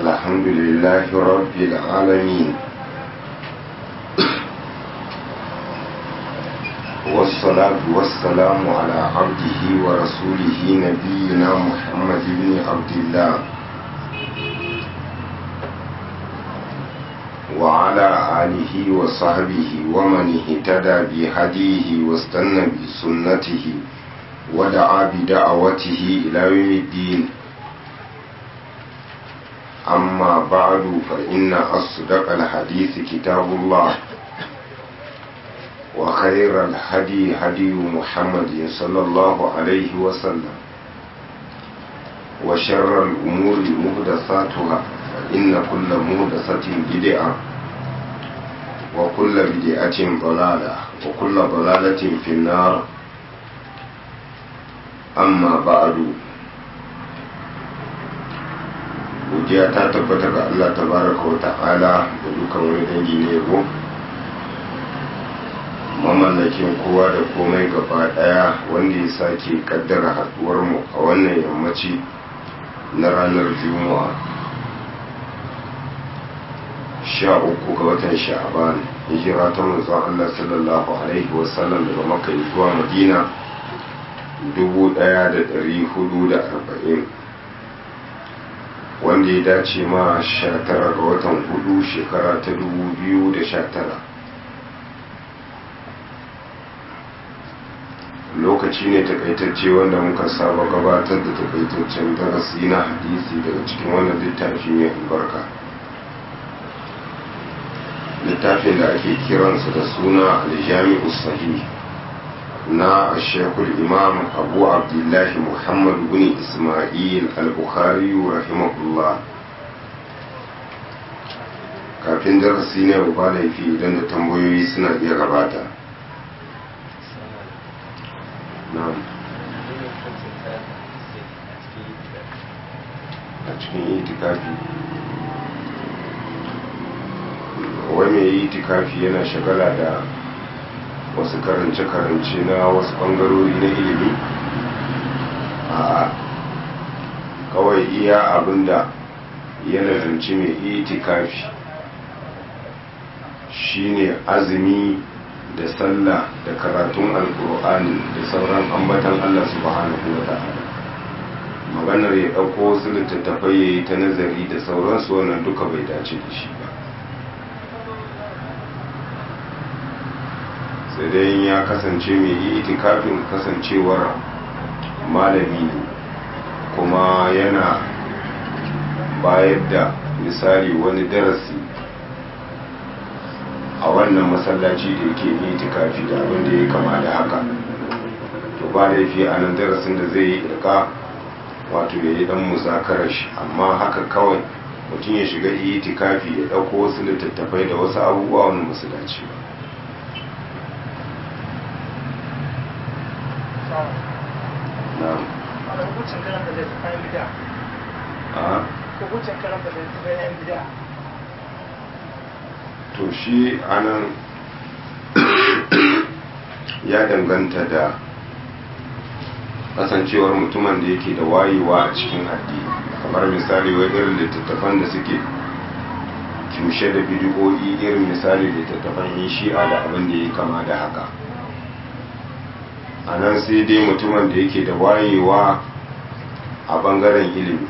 الحمد لله رب العالمين والصلاة والسلام على عبده ورسوله نبينا محمد بن عبد الله وعلى آله وصحبه ومن اهتدى بهديه واستنى بسنته ودعا بدعوته إلى يوم الدين أما بعد فإن أصدق الحديث كتاب الله وخير الهدي هدي محمد صلى الله عليه وسلم وشر الأمور مهدساتها فإن كل مهدسة بدعة وكل بدعة ضلالة وكل ضلالة في النار amma ba'adu godiya ta tabbata ga Allah tabaraka wa ta'ala da dukan wani dangi ne yabo mamallakin kowa da komai gaba daya wanda ya sake kaddara haduwar mu a wannan yammaci na ranar juma'a sha uku ga watan sha'aban hijira ta manzon Allah sallallahu alaihi wasallam daga makka zuwa madina arba'in wanda ya dace ma sha tara ga watan hudu shekara ta tara. lokaci ne takaitacce wanda muka saba gabatar da takaitaccen darasi na hadisi daga cikin wannan littafi mai albarka littafin da ake kiransa da suna aljami'u sahih na shekul imam abu abdullahi muhammad bin ismail al-bukhari rahimahullah kafin darasi ne ba laifi idan da tambayoyi suna iya gabata a cikin itikafi wai mai itikafi yana shagala da wasu karance-karance na wasu ɓangarori na ilimi a kawai iya abinda ya nazarci mai itikafi shine azumi da sallah da karatun alkur'ani da sauran ambatan allah subhanahu wa ta'ala maganar ya ɗauko wasu littattafai ya yi ta nazari da sauransu wannan duka bai dace da shi ba sai dai ya kasance mai yi itikafin kasancewar malami ne kuma yana bayar da misali wani darasi a wannan masallaci da yake yi itikafi da abin da ya kama da haka to ba da yafi a nan darasin da zai yi irka wato ya yi dan muzakarar shi amma haka kawai mutum ya shiga itikafi ya ɗauko wasu littattafai da wasu abubuwa wani masu dace ba hukuncin karanta da ta kayan bida hukuncin karanta da ta kayan bida to shi anan ya danganta da kasancewar mutumin da yake da wayewa a cikin addini kamar misali wai irin littattafan da suke cushe da bidiyoyi irin misali littattafan yin shi'a da abin da ya kama da haka a nan sai dai mutumin da yake da wayewa a bangaren ilimi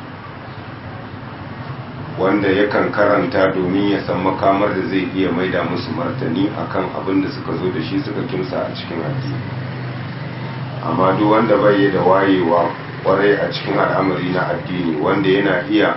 wanda yakan karanta domin ya san makamar da zai iya maida musu martani akan abin da suka zo da shi suka kimsa a cikin addini amma duk wanda bai da wayewa kwarai a cikin al'amari na addini wanda yana iya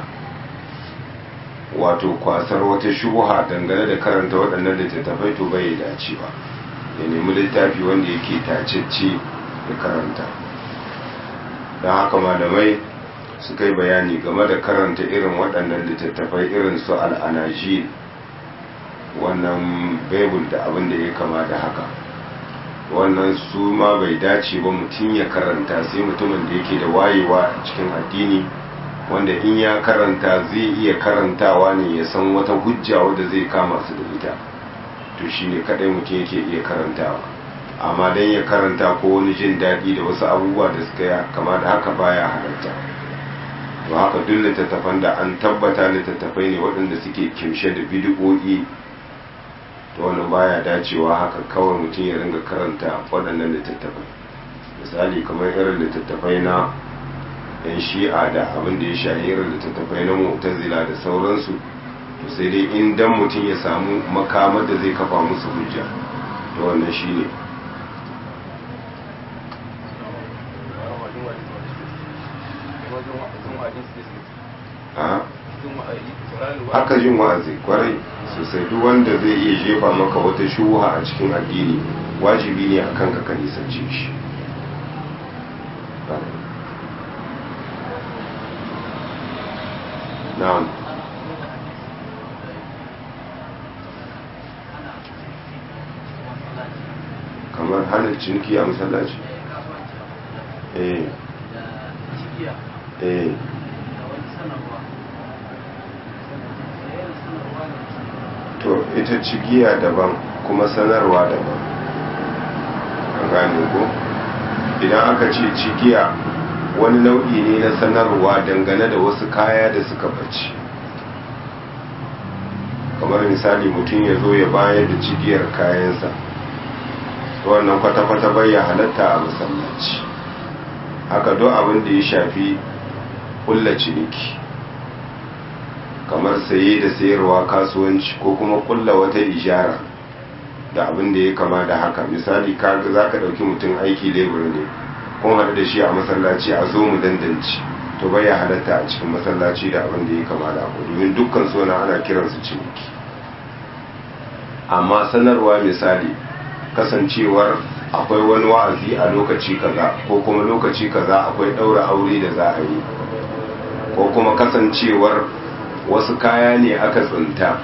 wato kwasar wata shubuha dangane da karanta waɗannan littattafai to bai dace ba ya nemi littafi wanda yake tacecce ya karanta don haka malamai suka yi bayani game da karanta irin waɗannan littattafai irin su al'anaji wannan baibul da abin da ya kama da haka wannan su ma bai dace ba mutum ya karanta sai mutumin da yake da wayewa a cikin addini wanda in ya karanta zai iya karantawa ne ya san wata hujja wadda zai kama su da ita to shine kadai mutum yake iya karantawa amma dan ya karanta ko wani jin daɗi da wasu abubuwa da suka ya kama da haka baya halarta to haka duk littattafan da an tabbata littattafai ne waɗanda suke kimshe da bidi'o'i to wannan baya dacewa haka kawai mutum ya ringa karanta waɗannan littattafai misali kamar irin littattafai na yan shi'a da abin da ya shahi irin littattafai na mu'tazila da sauransu to sai dai in dan mutum ya samu makamar da zai kafa musu hujja to wannan shine haka jin wa'azi kwarai sosai duk wanda zai iya jefa maka wata shuha a cikin addini wajibi ne a kanka ka nisance shi na'am kamar hana ciniki a masallaci eh eh to ita cigiya daban kuma sanarwa daban an gane ko idan aka ce cigiya wani nau'i ne na sanarwa dangane da wasu kaya da suka bace kamar misali mutum ya zo ya bayar da cigiyar kayansa wannan kwata-kwata bai ya halatta a masallaci haka duk abin da ya shafi kulla ciniki kamar saye da sayarwa kasuwanci ko kuma kulla wata ijara da abin da ya kama da haka misali kaga za ka ɗauki mutum aiki lebur ne kun haɗu da shi a masallaci a zo mu dandanci to bai ya halatta a cikin masallaci da abin da ya kama da abu domin dukkan suna ana kiransu ciniki amma sanarwa misali kasancewar akwai wani wa'azi a lokaci kaza ko kuma lokaci kaza akwai ɗaura aure da za a yi ko kuma kasancewar wasu kaya ne aka tsinta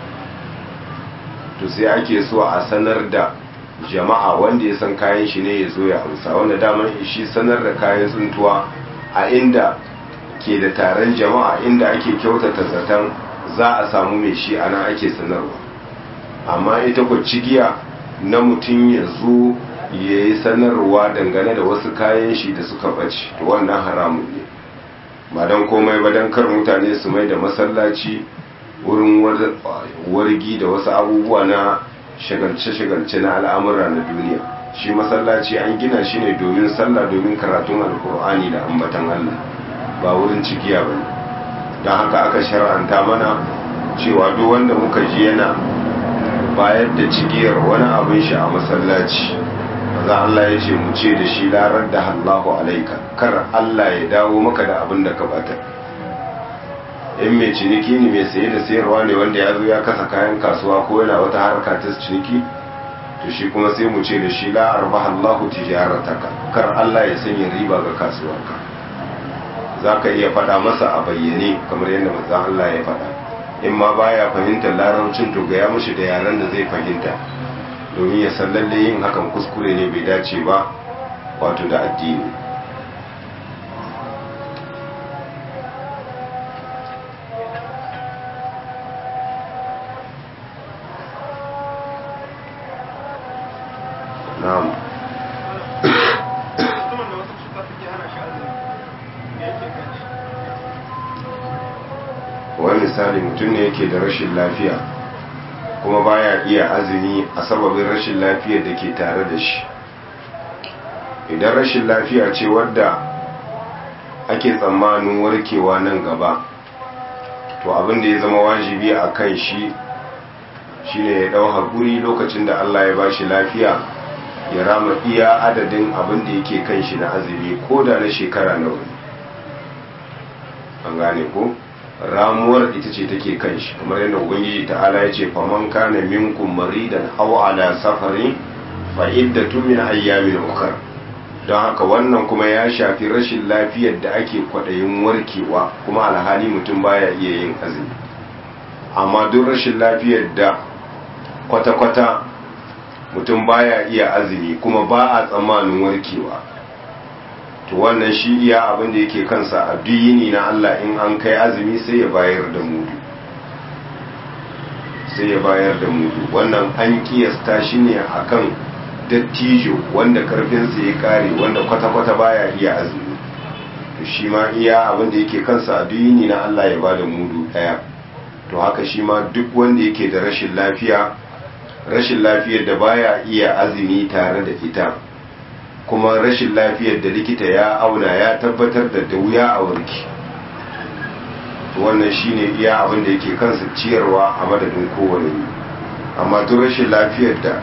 to sai ake so a sanar da jama'a wanda ya san kayan shi ne ya zo ya amsa wanda daman shi sanar da kayan tsintuwa a inda ke da taron jama'a inda ake kyautata zaton za a samu mai shi ana ake sanarwa amma ita ku cigiya na mutum ya zo ya yi sanarwa dangane da wasu kayan shi da suka ɓace to wannan haramun ne ba don komai ba don kar mutane su mai da masallaci wurin wargi da wasu abubuwa na shagalce-shagalce na al'amura na duniya shi masallaci an gina shi ne domin sallah domin karatun alkur'ani da ambatan allah ba wurin cikiya ba ne don haka aka shar'anta mana cewa duk wanda muka ji yana bayar da cigiyar wani abin shi a masallaci za Allah ya ce mu ce da shi larar da Allahu alaika kar Allah ya dawo maka da abin da ka bata in mai ciniki ne mai saye da sayarwa ne wanda ya zo ya kasa kayan kasuwa ko yana wata harka ta ciniki to shi kuma sai mu ce da shi la arbaha Allahu tijarataka kar Allah ya sanya riba ga kasuwarka zaka iya faɗa masa a bayyane kamar yadda manzon Allah ya faɗa in ma baya fahimtar larabcin to ga ya mushi da yaren da zai fahimta domin ya san lalle yin hakan kuskure ne bai dace ba wato da addini na'am wani misali mutum ne yake da rashin lafiya kuma baya iya azumi a sababin rashin lafiyar da ke tare da shi idan rashin lafiya ce wadda ake tsammanin warkewa nan gaba to abin da ya zama wajibi a kan shi shine ya dau haƙuri lokacin da Allah ya bashi lafiya ya rama iya adadin abin da yake kan shi na azumi ko da na shekara nawa an gane ko ramuwar ita ce take kan shi kamar yadda ubangiji ta'ala ya ce faman kana minkum maridan aw ala safarin fa iddatu min ayyamin ukhra don haka wannan kuma ya shafi rashin lafiyar da ake kwadayin warkewa kuma alhali mutum baya iya yin azumi amma duk rashin lafiyar da kwata-kwata mutum baya iya azumi kuma ba a tsammanin warkewa to wannan shi iya abin da yake kansa a duyini na Allah in an kai azumi sai ya bayar da mudu sai ya bayar da mudu wannan an kiyasta shi ne akan dattijo wanda karfinsa ya kare wanda kwata-kwata baya iya azumi to shi ma iya abin da yake kansa a duyini na Allah ya bada mudu daya to haka shi ma duk wanda yake da rashin lafiya rashin lafiyar da baya iya azumi tare da ita kuma rashin lafiyar da likita ya auna ya tabbatar da da wuya a warki wannan shine iya abin da yake kansa ciyarwa a madadin kowane ne amma duk rashin lafiyar da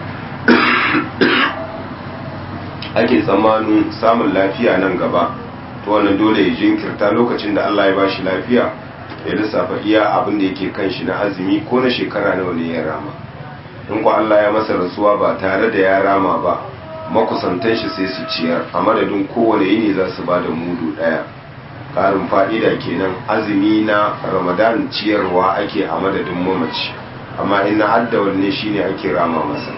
ake tsammanin samun lafiya nan gaba to wannan dole ya jinkirta lokacin da Allah ya bashi lafiya ya lissafa iya abin da yake kan shi na azumi ko na shekara nawa ne ya rama in ku Allah ya masa rasuwa ba tare da ya rama ba makusantan shi sai su ciyar a madadin kowane yini za su ba da mudu daya karin fa'ida kenan azumi na ramadan ciyarwa ake a madadin mamaci amma ina addawar ne shine ake rama masa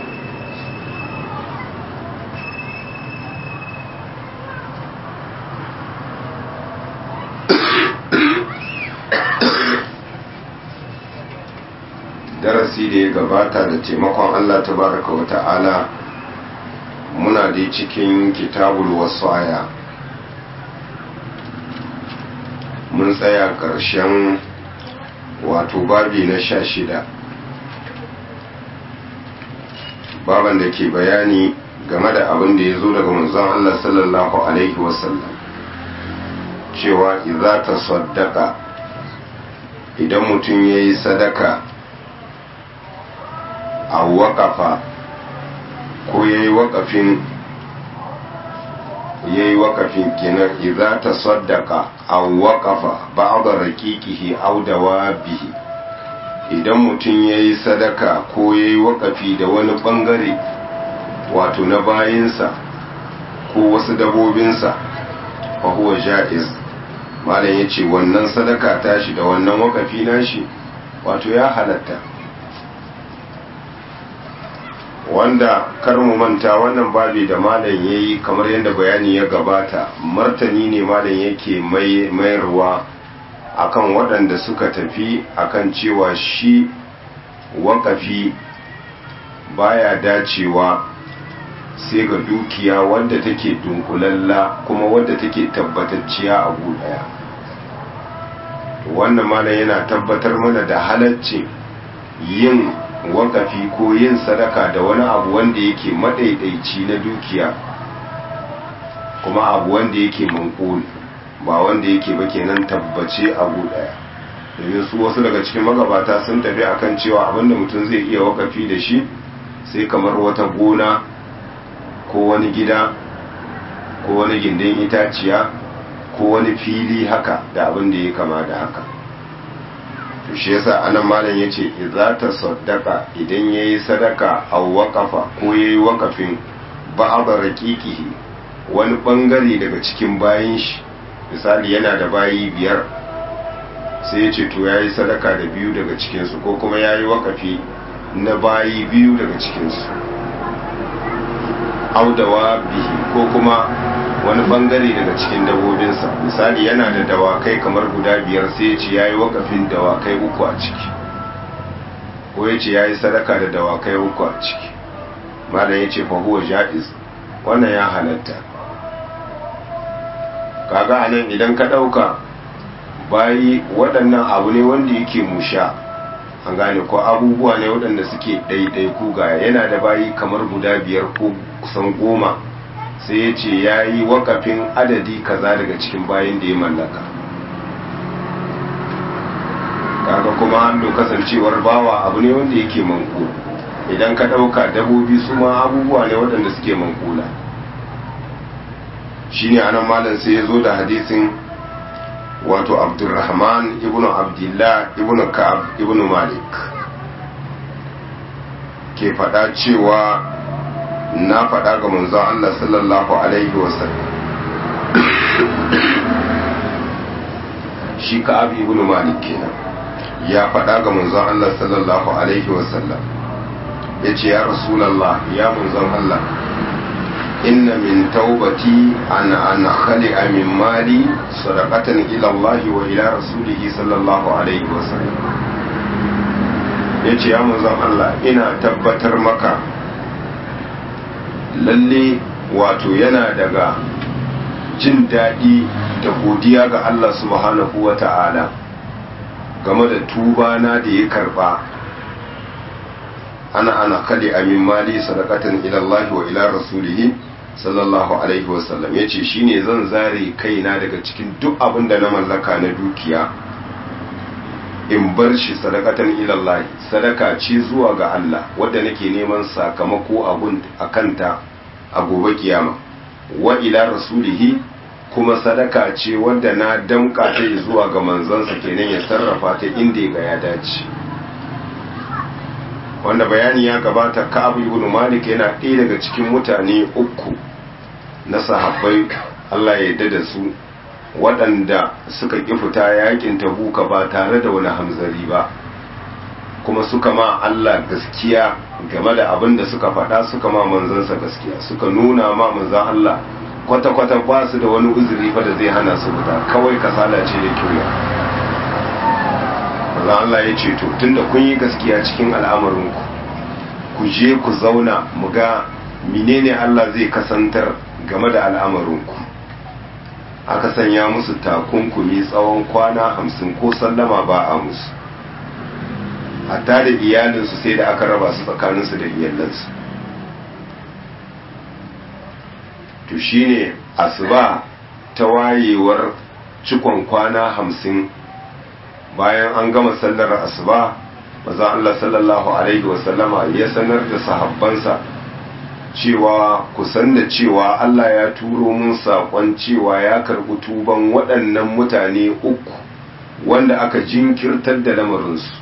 darasi da ya gabata da taimakon Allah tabaraka wa ta'ala muna da cikin kitabul wasaya mun tsaya ƙarshen wato babi na sha shida baban da ke bayani game da abin da ya zo daga manzon Allah sallallahu alaihi wasallam cewa idza ta saddaka idan mutum ya yi sadaka a waƙafa ko ya yi waƙafin ya yi waƙafin kenan idza ta saddaka a waƙafa ba da raƙiƙihi audawa bihi idan mutum ya yi sadaka ko ya yi waƙafi da wani ɓangare wato na bayinsa ko wasu dabobinsa fa huwa ja'iz malam ya ce wannan sadaka tashi da wannan waƙafi nashi wato ya halatta wanda kar mu manta wannan babi da malam yayi kamar yadda bayani ya gabata martani ne malam yake mayarwa akan waɗanda suka tafi akan cewa shi wakafi baya dacewa sai ga dukiya wadda take dunkulalla kuma wadda take tabbatacciya a daya wannan malam yana tabbatar mana da halaccin yin wakafi ko yin sadaka da wani abu wanda yake madaidaici na dukiya kuma abu wanda yake mankul ba wanda yake ba kenan tabbace abu daya domin su wasu daga cikin magabata sun tafi akan cewa abinda mutum zai iya wakafi da shi sai kamar wata gona ko wani gida ko wani gindin itaciya ko wani fili haka da abin da ya kama da haka to shi yasa anan malam yace idza ta saddaka idan yayi sadaka aw waqafa ko yayi waqafin ba'd raqiqihi wani bangare daga cikin bayin shi misali yana da bayi biyar sai yace to yayi sadaka da biyu daga cikin su ko kuma yayi waqafi na bayi biyu daga cikin su audawa bihi ko kuma wani bangare daga cikin dabobinsa misali yana da dawakai kamar guda biyar sai ya ce ya yi wakafin dawakai uku a ciki ko ya ce ya yi sadaka da dawakai uku a ciki malam ya ce fahuwa ja'iz wannan ya halatta kaga a nan idan ka ɗauka bayi waɗannan abu ne wanda yake musha an gane ko abubuwa ne waɗanda suke ɗaiɗaiku ga yana da bayi kamar guda biyar ko kusan goma sai ya ce ya yi wakafin adadi kaza daga cikin bayan da ya mallaka kaga kuma hannu kasancewar bawa abu ne wanda yake manko idan ka ɗauka dabobi su ma abubuwa ne waɗanda suke mankula shi ne anan malam sai ya zo da hadisin wato abdulrahman ibn abdullah ibn ka'ab ibn malik ke faɗa cewa na faɗa ga manzon Allah sallallahu alaihi wasallam shi ka'ab ibn malik kenan ya faɗa ga manzon Allah sallallahu alaihi wasallam ya ce ya rasulallah ya manzon Allah inna min taubati ana an khali'a min mali sadaqatan ila Allah wa ila rasulihi sallallahu alaihi wasallam ya ce ya manzon Allah ina tabbatar maka lalle wato yana daga jin daɗi da godiya ga Allah subhanahu wa ta'ala game da tuba na da ya karɓa ana ana kali amin mali sadakatan ilallahi wa ila rasulihi sallallahu alaihi wasallam ya ce shine zan zare kaina daga cikin duk abin da na mallaka na dukiya in bar shi sadakatan ilallahi sadaka ce zuwa ga Allah wadda nake neman sakamako a kanta a gobe kiyama wa ila rasulihi kuma sadaka ce wadda na damka ta zuwa ga manzansa kenan ya sarrafa ta inda ga ya dace wanda bayani ya gabata Ka'ab ibn Malik yana ɗaya daga cikin mutane uku na sahabbai Allah ya yarda da su waɗanda suka ƙi fita yakin tabuka ba tare da wani hamzari ba kuma suka ma Allah gaskiya game da abin da suka faɗa suka ma manzansa gaskiya suka nuna ma manzan Allah kwata-kwata ba su da wani uzuri fa da zai hana su fita kawai kasala ce da kyauya manzan Allah ya ce to tunda kun yi gaskiya cikin al'amarinku ku je ku zauna mu ga menene Allah zai kasantar game da al'amarinku aka sanya musu takunkumi tsawon kwana hamsin ko sallama ba a musu hatta da iyalinsu sai da aka raba su tsakaninsu da iyalansu to shine asuba ta wayewar cikon kwana hamsin bayan an gama sallar asuba maza Allah sallallahu alaihi wasallama ya sanar da sahabbansa cewa kusan da cewa Allah ya turo mun saƙon cewa ya karɓi tuban waɗannan mutane uku wanda aka jinkirtar da lamarinsu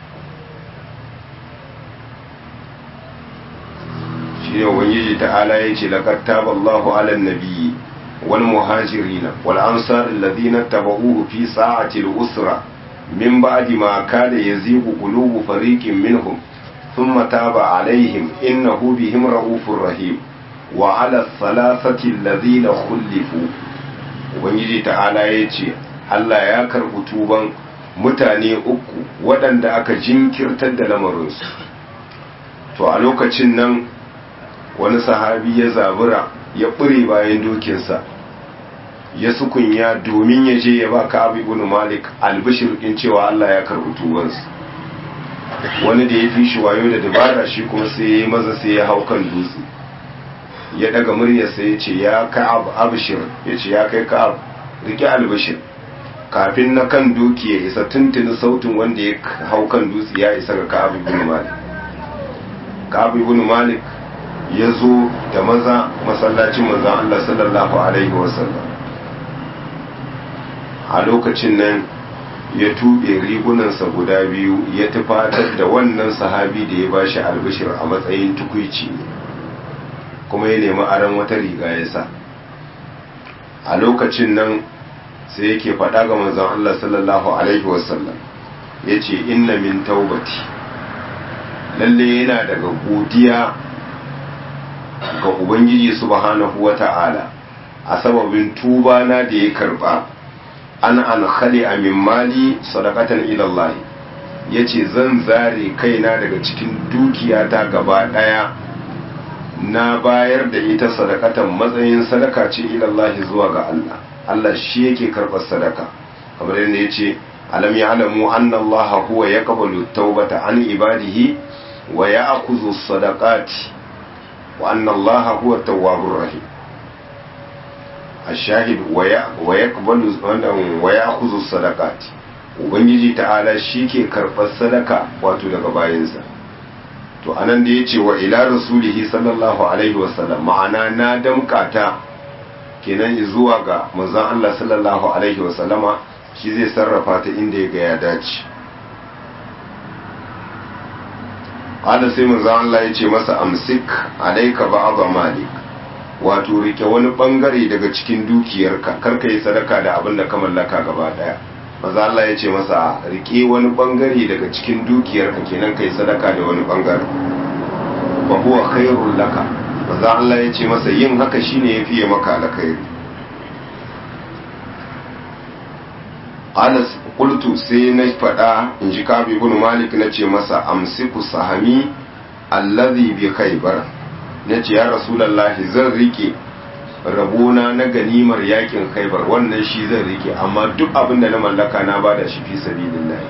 shi ne ubangiji ta'ala ya ce laqad taballahu 'alan nabiyyi wal muhajirin wal ansar alladhina tabauhu fi sa'ati al-usra min ba'di ma kada yazigu qulubu fariqin minhum thumma taba 'alayhim innahu bihim ra'ufur rahim wa 'ala thalathati alladhina khulifu ubangiji ta'ala ya ce Allah ya karɓi tuban mutane uku waɗanda aka jinkirtar da lamarinsu to a lokacin nan wani sahabi ya zabura ya ɓure bayan dokinsa ya sukunya domin ya je ya ba ka abu ibn malik albishir in cewa Allah ya karɓi tubansu wani da ya fi shi wayo da dabara shi kuma sai ya yi maza sai ya hau kan dutse ya daga muryarsa ya ce ya ka'ab abshir ya ce ya kai ka'ab rike albishir kafin na kan doki ya isa tuntuni sautin wanda ya hau kan dutse ya isa ga ka'ab ibn malik ka'ab ibn malik ya zo da maza masallacin manzon Allah sallallahu alaihi wasallam a lokacin nan ya tube rigunansa guda biyu ya tufatar da wannan sahabi da ya bashi albishir a matsayin tukuici kuma ya nemi aron wata riga ya sa a lokacin nan sai yake faɗa ga manzon Allah sallallahu alaihi wasallam ya ce inna min taubati lalle yana daga godiya ga ubangiji subhanahu wata'ala a sababin tuba na da ya karba an an khali a min mali sadaqatan ila Allah yace zan zare kaina daga cikin dukiyata gaba daya na bayar da ita sadakatan matsayin sadaka ce ilallahi zuwa ga Allah Allah shi yake karɓar sadaka kamar yadda ya ce alam ya alamu anna Allah huwa ya kabalu taubata an ibadihi wa ya akuzu sadaqati wa anna Allah huwa tawwabur rahim ashahid wa ya wa yaqbalu wa ya akuzu sadaqati ubangiji ta'ala shi ke karɓar sadaka wato daga bayansa to anan da ya ce wa ila rasulihi sallallahu alaihi wasallam ma'ana na damkata kenan zuwa ga manzon Allah sallallahu alaihi wasallama shi zai sarrafa ta inda ya ga ya dace Allah sai manzon Allah ya ce masa amsik alaika ba'd malik wato rike wani bangare daga cikin dukiyarka karka yi sadaka da abin da ka mallaka gaba daya maza Allah ya ce masa rike wani bangare daga cikin dukiyarka kenan kai sadaka da wani bangare ba huwa khairul laka maza Allah ya ce masa yin haka shine yafi maka alkhairi Anas qultu sai na fada in ji Kabi ibn Malik na ce masa amsiku sahami allazi bi khaybar nace ya rasulullahi zan rike rabona na ganimar yakin khaibar wannan shi zan rike amma duk abin da na mallaka na bada shi fi sabilillah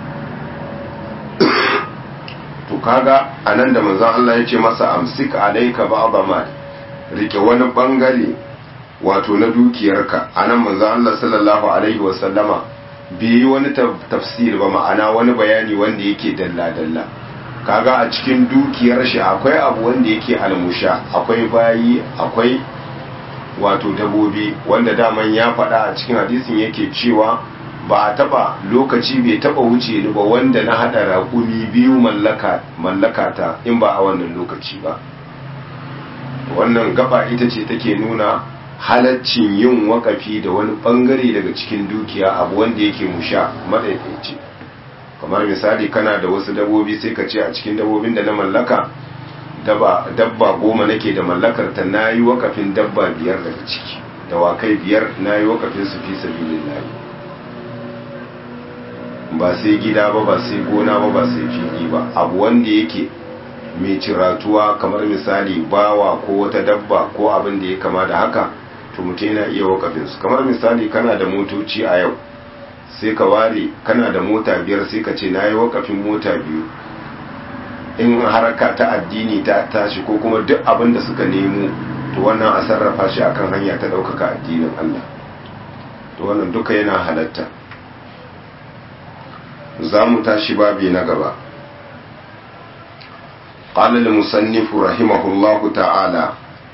to kaga anan da manzon Allah ya ce masa amsik alayka ba'd ma rike wani bangare wato na dukiyarka anan manzon Allah sallallahu alaihi wasallama bai wani tafsir ba ma'ana wani bayani wanda yake dalla dalla kaga a cikin dukiyar shi akwai abu wanda yake almusha akwai bayi akwai wato dabobi wanda daman ya faɗa a cikin hadisin yake cewa ba a taba lokaci bai taba wuce ni ba wanda na hada raƙumi biyu mallaka mallaka ta in ba a wannan lokaci ba wannan gaba ita ce take nuna halaccin yin wakafi da wani bangare daga cikin dukiya abu wanda yake musha madaidaici kamar misali kana da wasu dabobi sai ka ce a cikin dabobin da na mallaka dabba goma nake da mallakar ta na yi wakafin dabba biyar daga ciki dawakai biyar na yi wakafin su fi sabilin layi ba sai gida ba ba sai gona ba ba sai fili ba abu wanda yake mai ciratuwa kamar misali bawa ko wata dabba ko abin da ya kama da haka to mutum yana iya wakafin su kamar misali kana da motoci a yau sai ka ware kana da mota biyar sai ka ce na yi wakafin mota biyu in haraka ta addini ta tashi ko kuma duk abin da suka nemo to wannan a sarrafa shi akan hanya ta ɗaukaka addinin Allah to wannan duka yana halatta za mu tashi babi na gaba قال المصنف رحمه الله تعالى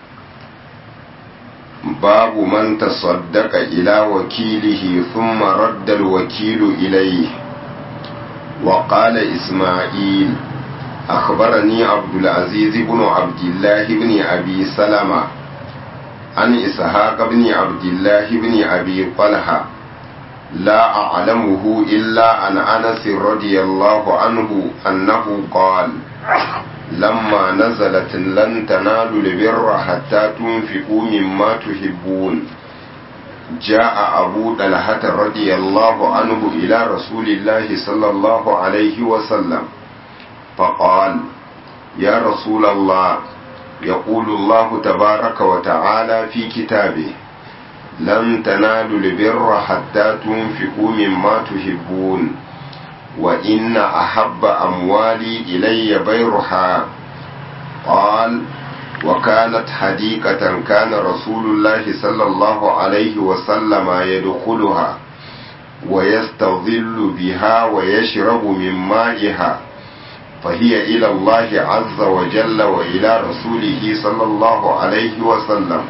باب من تصدق إلى وكيله ثم رد الوكيل إليه وقال إسماعيل أخبرني عبد العزيز بن عبد الله بن أبي سلمة عن إسحاق بن عبد الله بن أبي طلحة لا أعلمه إلا عن أنس رضي الله عنه أنه قال لما نزلت لن تنالوا البر حتى تنفقوا مما تحبون جاء أبو طلحة رضي الله عنه إلى رسول الله صلى الله عليه وسلم فقال يا رسول الله يقول الله تبارك وتعالى في كتابه لن تنالوا البر حتى تنفقوا مما تحبون وإن أحب أموالي إلي بيرها قال وكانت حديقة كان رسول الله صلى الله عليه وسلم يدخلها ويستظل بها ويشرب من مائها فهي إلى الله عز وجل وإلى رسوله صلى الله عليه وسلم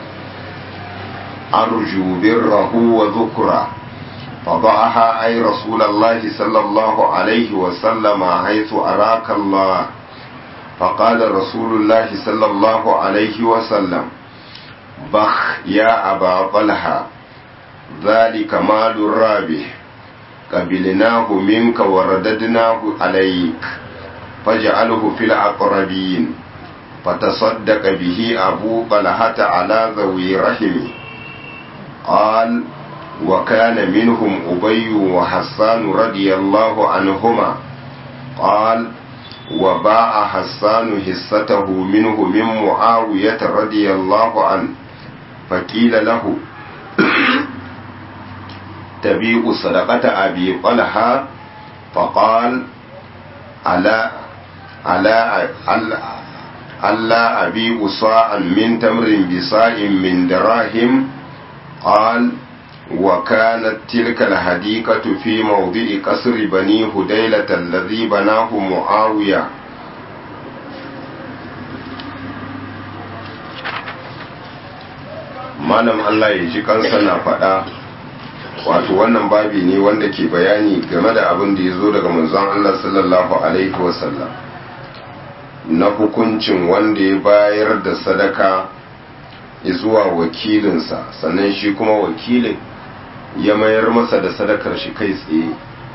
أرجو بره وذكره فضعها أي رسول الله صلى الله عليه وسلم حيث أراك الله فقال رسول الله صلى الله عليه وسلم بخ يا أبا طلحة ذلك مال الرابح قبلناه منك ورددناه عليك فاجعله في الأقربين فتصدق به أبو طلحة على ذوي رحمه قال وكان منهم أبي وحسان رضي الله عنهما قال وباع حسان حصته منه من معاوية رضي الله عنه فقيل له تبيع صدقة أبي طلحة فقال ألا ألا ألا أبيع صاعا من تمر بصاع من دراهم قال وكانت تلك الحديقة في موضع قصر بني هديلة الذي بناه معاوية malam Allah ya ji kansa na faɗa wato wannan babi ne wanda ke bayani game da abin da ya zo daga manzon Allah sallallahu alaihi wasallam na hukuncin wanda ya bayar da sadaka zuwa wakilinsa sannan shi kuma wakilin ya mayar masa da sadakar shi kai tsaye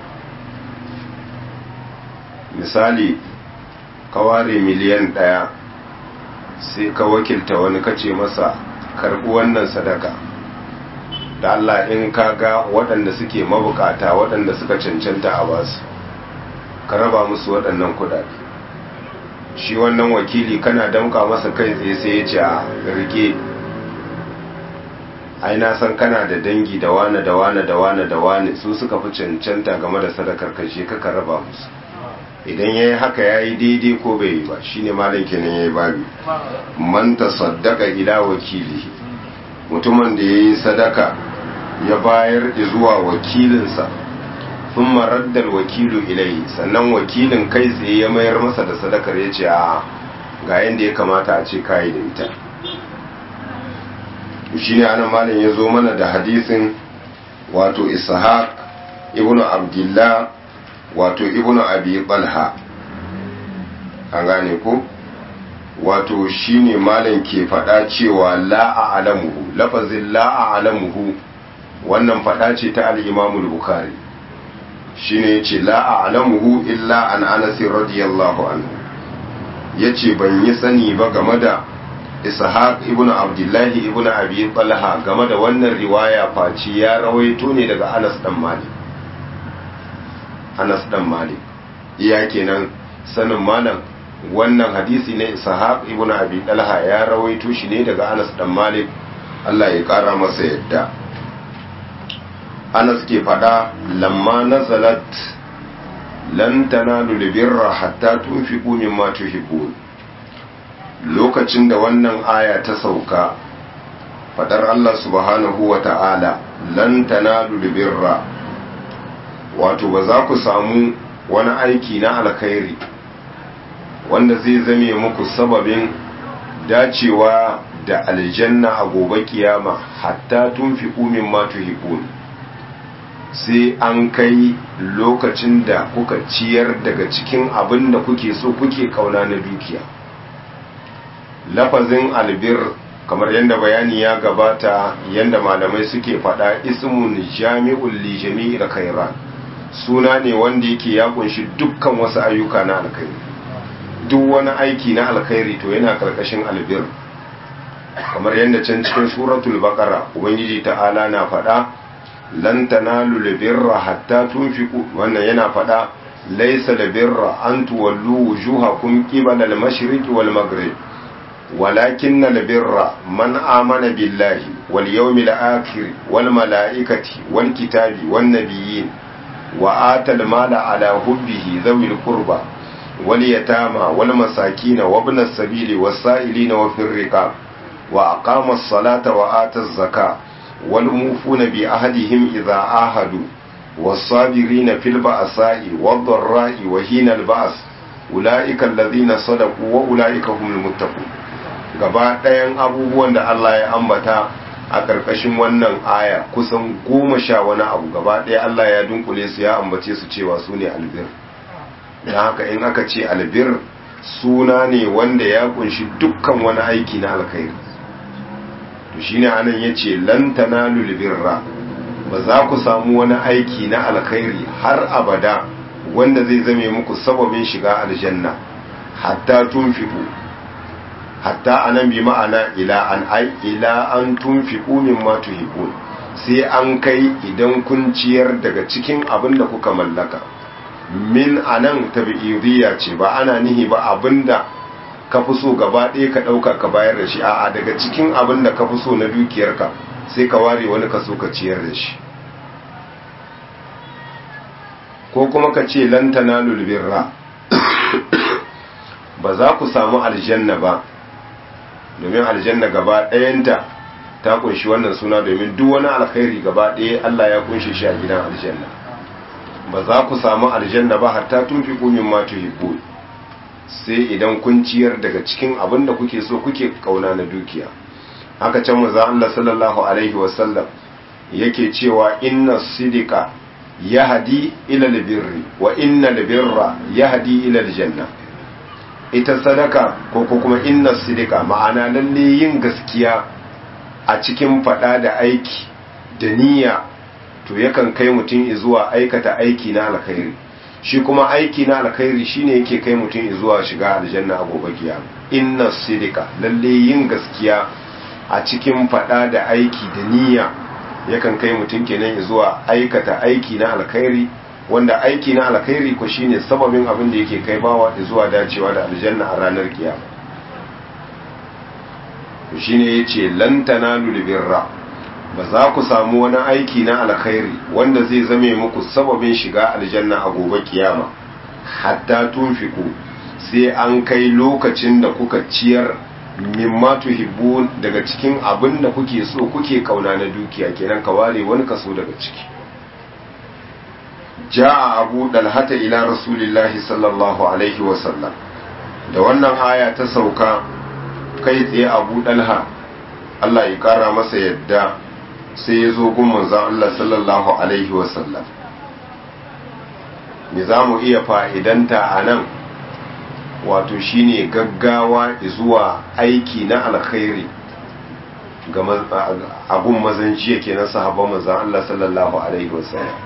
misali ka ware miliyan ɗaya sai ka wakilta wani kace masa karɓi wannan sadaka da Allah in ka ga waɗanda suke mabukata waɗanda suka cancanta a basu ka raba musu waɗannan kuɗaɗe shi wannan wakili kana damka masa kai tsaye sai ya ce a rike ai na san kana da dangi da wane da wane da wane da wane su suka fi cancanta game da sadakar kashe kaka raba musu idan ya yi haka ya yi daidai ko bai yi ba shine malam kenan ya yi babi man tasaddaqa ila wakilihi mutumin da ya yi sadaka ya bayar zuwa wakilinsa sun maraddar wakilu ilai sannan wakilin kai tsaye ya mayar masa da sadakar ya ce a ga yadda ya kamata a ce kayi da ita shi ne ana malin ya zo mana da hadisin wato ishaq ibn abdullah wato ibn abi balha an gane ko wato shine malam ke faɗa cewa la a'lamuhu lafazin la a'lamuhu wannan faɗa ce ta al-Imam al-Bukhari shine yace la a'lamuhu illa an Anas radiyallahu anhu yace ban yi sani ba game da Ishaq ibn Abdullah ibn Abi Talha game da wannan riwaya faci ya rawaito ne daga Anas dan Malik Anas dan Malik iya kenan sanin malam wannan hadisi ne ishaq ibn abi talha ya rawaito shi ne daga anas dan malik Allah ya kara masa yadda anas ke fada lamma nazalat lan tanalu birra hatta tunfiqu mimma tuhibbun lokacin da wannan aya ta sauka fadar Allah subhanahu wa ta'ala lan tanalu birra wato ba za ku samu wani aiki na alkhairi wanda zai zame muku sababin dacewa da aljanna a gobe kiyama hatta tun fi umin matu hibun sai an kai lokacin da kuka ciyar daga cikin abin da kuke so kuke kauna na dukiya lafazin albir kamar yadda bayani ya gabata yadda malamai suke faɗa ismun jami'ul li jami'il khairat suna ne wanda yake ya kunshi dukkan wasu ayyuka na alkhairi duk wani aiki na alkhairi to yana karkashin albir kamar yadda can cikin suratul baqara ubangiji ta'ala na faɗa lan tanalu albirra hatta tunfiqu wannan yana faɗa laysa albirra an tuwallu wujuhakum qibala al-mashriqi wal maghrib ولكن البر من آمن بالله واليوم الآخر والملائكة والكتاب والنبيين وآتى المال على حبه ذوي القربى واليتامى والمساكين وابن السبيل والسائلين وفي الرقاب وأقام الصلاة وآتى الزكاة والموفون بعهدهم إذا عاهدوا والصابرين في البأساء والضراء وحين البأس أولئك الذين صدقوا وأولئك هم المتقون gaba ɗayan abubuwan da Allah ya ambata a ƙarƙashin wannan aya kusan goma sha wani abu gaba ɗaya Allah ya dunkule su ya ambace su cewa su ne albir don haka in aka ce albir suna ne wanda ya kunshi dukkan wani aiki na alkhairi to shine anan yace lan tanalu birra ba za ku samu wani aiki na alkhairi har abada wanda zai zame muku sababin shiga aljanna hatta tunfiqu hatta anan bi ma'ana ila an ai ila an tunfiqu mimma tuhibbun sai an kai idan kun ciyar daga cikin abin da kuka mallaka min anan tabi'idiyya ce ba ana nihi ba abinda ka fi so gaba ɗaya ka ɗauka ka bayar da shi a'a daga cikin abin da ka fi so na dukiyarka sai ka ware wani ka so ka ciyar da shi ko kuma ka ce lantana lulbirra ba za ku samu aljanna ba domin aljanna gaba ɗayanta ta kunshi wannan suna domin duk wani alkhairi gaba ɗaya Allah ya kunshi shi a gidan aljanna ba za ku samu aljanna ba hatta tun fi kumin ma tuhibbu sai idan kun ciyar daga cikin abin da kuke so kuke kauna na dukiya haka can mu Allah sallallahu alaihi wasallam yake cewa inna sidika yahdi ila albirri wa inna albirra yahdi ila aljanna ita sadaka ko kuma inna sidika ma'ana lalle yin gaskiya a cikin fada da aiki da niyya to yakan kai mutum zuwa aikata aiki na alkhairi shi kuma aiki na alkhairi shine yake kai mutum zuwa shiga aljanna a gobe kiyama inna sidika lalle yin gaskiya a cikin fada da aiki da niyya yakan kai mutum kenan zuwa aikata aiki na alkhairi wanda aiki na alkhairi ko shine sababin abin da yake kai bawa zuwa dacewa da aljanna a ranar kiyama shine yace lan tanalu birra ba za ku samu wani aiki na alkhairi wanda zai zame muku sababin shiga aljanna a gobe kiyama hatta tunfiku sai an kai lokacin da kuka ciyar mimma tuhibbun daga cikin abin da kuke so kuke kauna na dukiya kenan ka ware wani kaso daga ciki ja'a abu dalhata ila rasulillahi sallallahu alaihi wasallam da wannan aya ta sauka kai tsaye abu dalha Allah ya kara masa yadda sai ya zo gun manzon Allah sallallahu alaihi wasallam me za mu iya fa'idanta a nan wato shine gaggawa zuwa aiki na alkhairi ga abun mazan jiya ke na sahabban manzon Allah sallallahu alaihi wasallam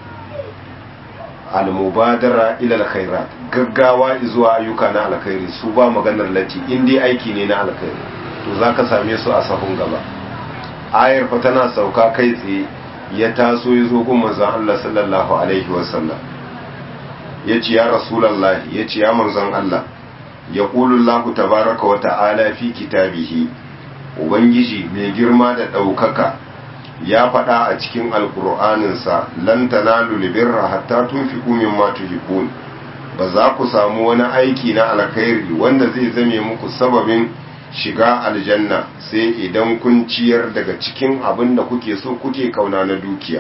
al-mubadara ila al-khairat gaggawa zuwa ayyuka na alkhairi su ba maganar lati in dai aiki ne na alkhairi to zaka same su a sahun gaba ayar fa tana sauka kai tsaye ya taso ya zo gun manzon Allah sallallahu alaihi wasallam yace ya rasulullah yace ya manzon Allah yaqulu Allah tabaaraka wa ta'ala fi kitabihi ubangiji mai girma da daukaka ya faɗa a cikin alkur'aninsa lan tanalu libirra hatta tunfiqu mimma tuhibbun ba za ku samu wani aiki na alkhairi wanda zai zame muku sababin shiga aljanna sai idan kun ciyar daga cikin abin da kuke so kuke kauna na dukiya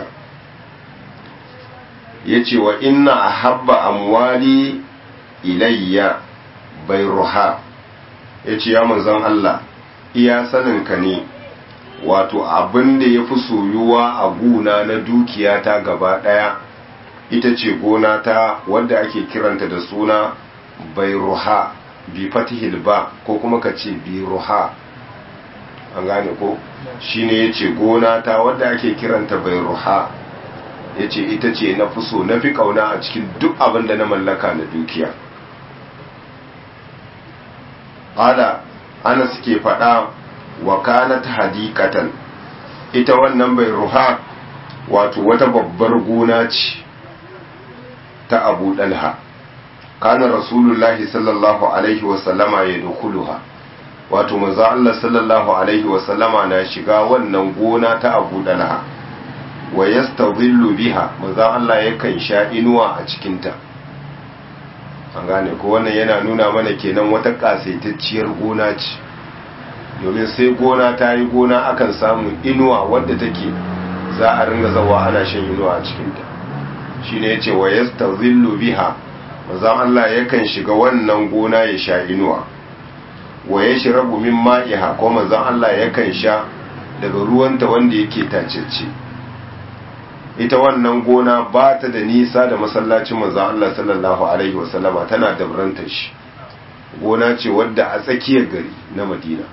yace wa inna ahabba amwali ilayya bayruha yace ya manzon Allah iya saninka ne wato abin da ya fi soyuwa a guna na dukiya ta gaba ɗaya ita ce gona ta wadda ake kiranta da suna bairuha bi fatihil ba ko kuma ka ce biruha an gane ko shine ya ce gona ta wadda ake kiranta bairuha ya ce ita ce na fi so na fi kauna a cikin duk abin da na mallaka na dukiya ƙada ana suke faɗa wa kanat hadikatan ita wannan bai ruha wato wata babbar gona ce ta abu dalha kana rasulullahi sallallahu alaihi wasallama ya dukuluha wato manzo Allah sallallahu alaihi wasallama na shiga wannan gona ta abu dalha wa yastadhillu biha manzo Allah yakan sha inuwa a cikinta an gane ko wannan yana nuna mana kenan wata kasaitacciyar gona ce domin sai gona ta yi gona akan samu inuwa wadda take za a ringa zawa ana shan inuwa a cikinta shi ne ya ce wa yasta zillu biha mazan Allah yakan shiga wannan gona ya sha inuwa wa ya shi rabu min ma'iha ko mazan Allah yakan sha daga ruwanta wanda yake tacece ita wannan gona ba ta da nisa da masallacin mazan Allah sallallahu alaihi wasallama tana dabrantar shi gona ce wadda a tsakiyar gari na madina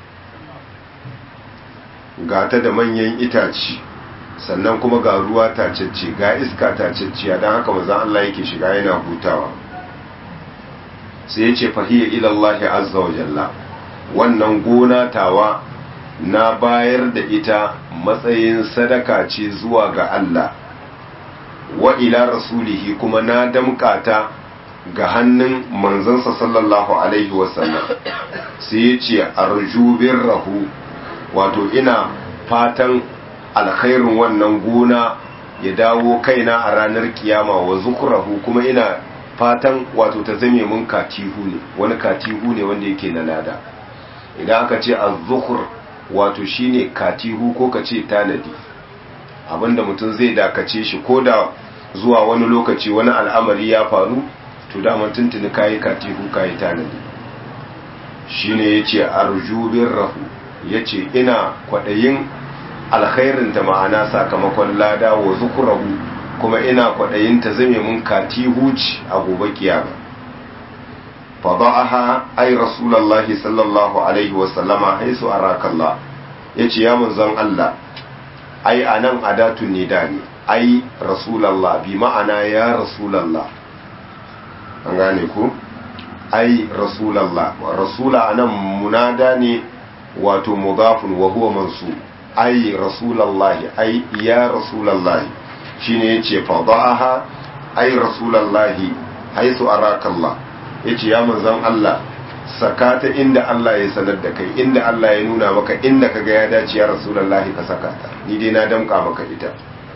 ga ta da manyan itaci sannan kuma ga ruwa tacecce ga iska tacecciya don haka mazan Allah yake shiga yana hutawa sai ya ce fahiyar ilallahi azza wa jalla wannan gona tawa na bayar da ita matsayin sadaka ce zuwa ga Allah wa ila rasulihi kuma na damkata ga hannun manzansa sallallahu alaihi wasallam sai ya ce arjubin rahu wato ina fatan alkhairin wannan gona ya dawo kaina a ranar kiyama wa zukurahu kuma ina fatan wato ta zame mun katihu ne wani katihu ne wanda yake na lada idan aka ce az-zukur wato shine katihu ko ka ce tanadi abinda mutum zai dakace shi ko da zuwa wani lokaci wani al'amari ya faru to daman tuntuni kayi katihu kayi tanadi shine yace arjubin rahu yace ina kwadayin alkhairin ta ma'ana sakamakon lada wa zukurahu kuma ina kwadayin ta zame mun katihuci a gobe kiyama fada'aha ay rasulullahi sallallahu alaihi wa sallama haisu arakallah yace ya manzon Allah ai anan adatun nida ne ai rasulullah bi ma'ana ya rasulullah an gane ku ai rasulallah rasula anan munada ne wato mudafun wa huwa mansu ai rasulallah ai ya rasulallah shine yace fadaha ai rasulallah haisu arakallah yace ya manzon Allah saka ta inda Allah ya sanar da kai inda Allah ya nuna maka inda kaga ya dace ya rasulullahi ka saka ta ni dai na damka maka ita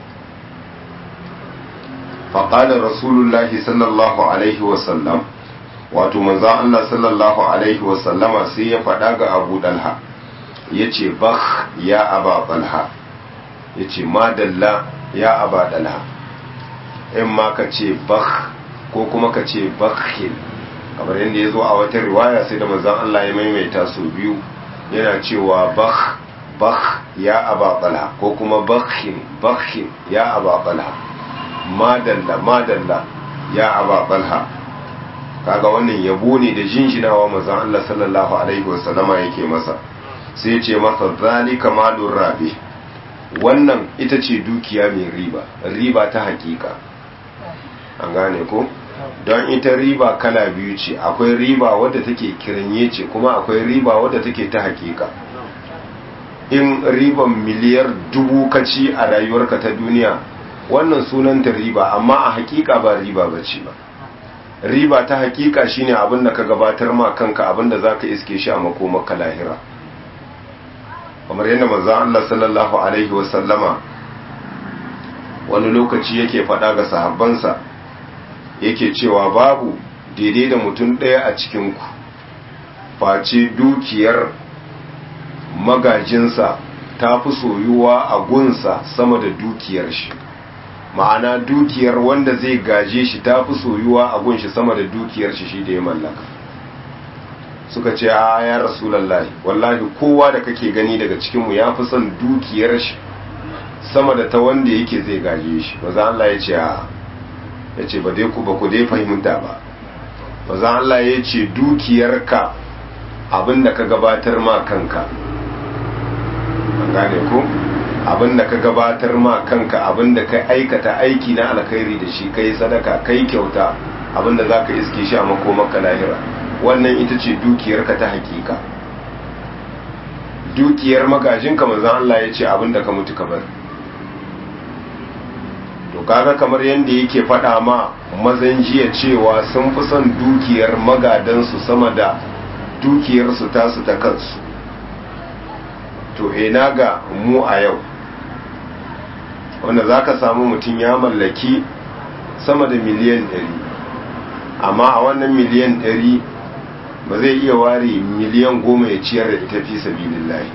faqala rasulullahi sallallahu alaihi wa sallam wato manzon Allah sallallahu alaihi wa sallama sai ya faɗa ga Abu Dalha yace bakh ya Aba Talha yace madalla ya Aba Dalha in ma ka ce bakh ko kuma ka ce bakhil kamar yadda ya zo a wata riwaya sai da manzon Allah ya maimaita su biyu yana cewa bakh bakh ya aba talha ko kuma bakhin bakhin ya aba talha madalla madalla ya aba talha kaga wannan yabo ne da jinjinawa manzon Allah sallallahu alaihi wasallama yake masa sai ya ce masa zalika malur rabi wannan ita ce dukiya mai riba riba ta hakika an gane ko don ita riba kala biyu ce akwai riba wadda take kiranye ce kuma akwai riba wadda take ta hakika in riban miliyar dubu kaci a rayuwarka ta duniya wannan sunanta riba amma a hakika ba riba ba ce ba riba ta hakika shine abin da ka gabatar ma kanka abin da zaka iske shi a makomaka lahira kamar yadda manzo Allah sallallahu alaihi wasallama wani lokaci yake faɗa ga sahabbansa yake cewa babu daidai da mutum ɗaya a cikinku face dukiyar magajinsa ta fi soyuwa a gunsa sama da dukiyar shi ma'ana dukiyar wanda zai gaje shi ta fi soyuwa a gunshi sama da dukiyar shi shi da ya mallaka suka ce a ya rasulallahi wallahi kowa da kake gani daga cikinmu ya fi son dukiyar shi sama da ta wanda yake zai gaje shi maza Allah ya ce a ya ce ba dai ku ba ku dai fahimta ba maza Allah ya ce dukiyarka abinda ka gabatar ma kanka an gane ku abinda ka gabatar ma kanka abinda ka aikata aiki na alkhairi da shi kai sadaka kai kyauta abinda za ka iske shi a makomaka lahira wannan ita ce dukiyarka ta hakika dukiyar magajinka manzan Allah ya ce abinda ka mutu ka bar to kaga kamar yadda yake faɗa ma mazan jiya cewa sun fi son dukiyar magadansu sama da dukiyarsu tasu ta kansu to ina ga mu a yau wanda za ka samu mutum ya mallaki sama da miliyan ɗari amma a wannan miliyan ɗari ba zai iya ware miliyan goma ya ciyar da ita fi sabilillahi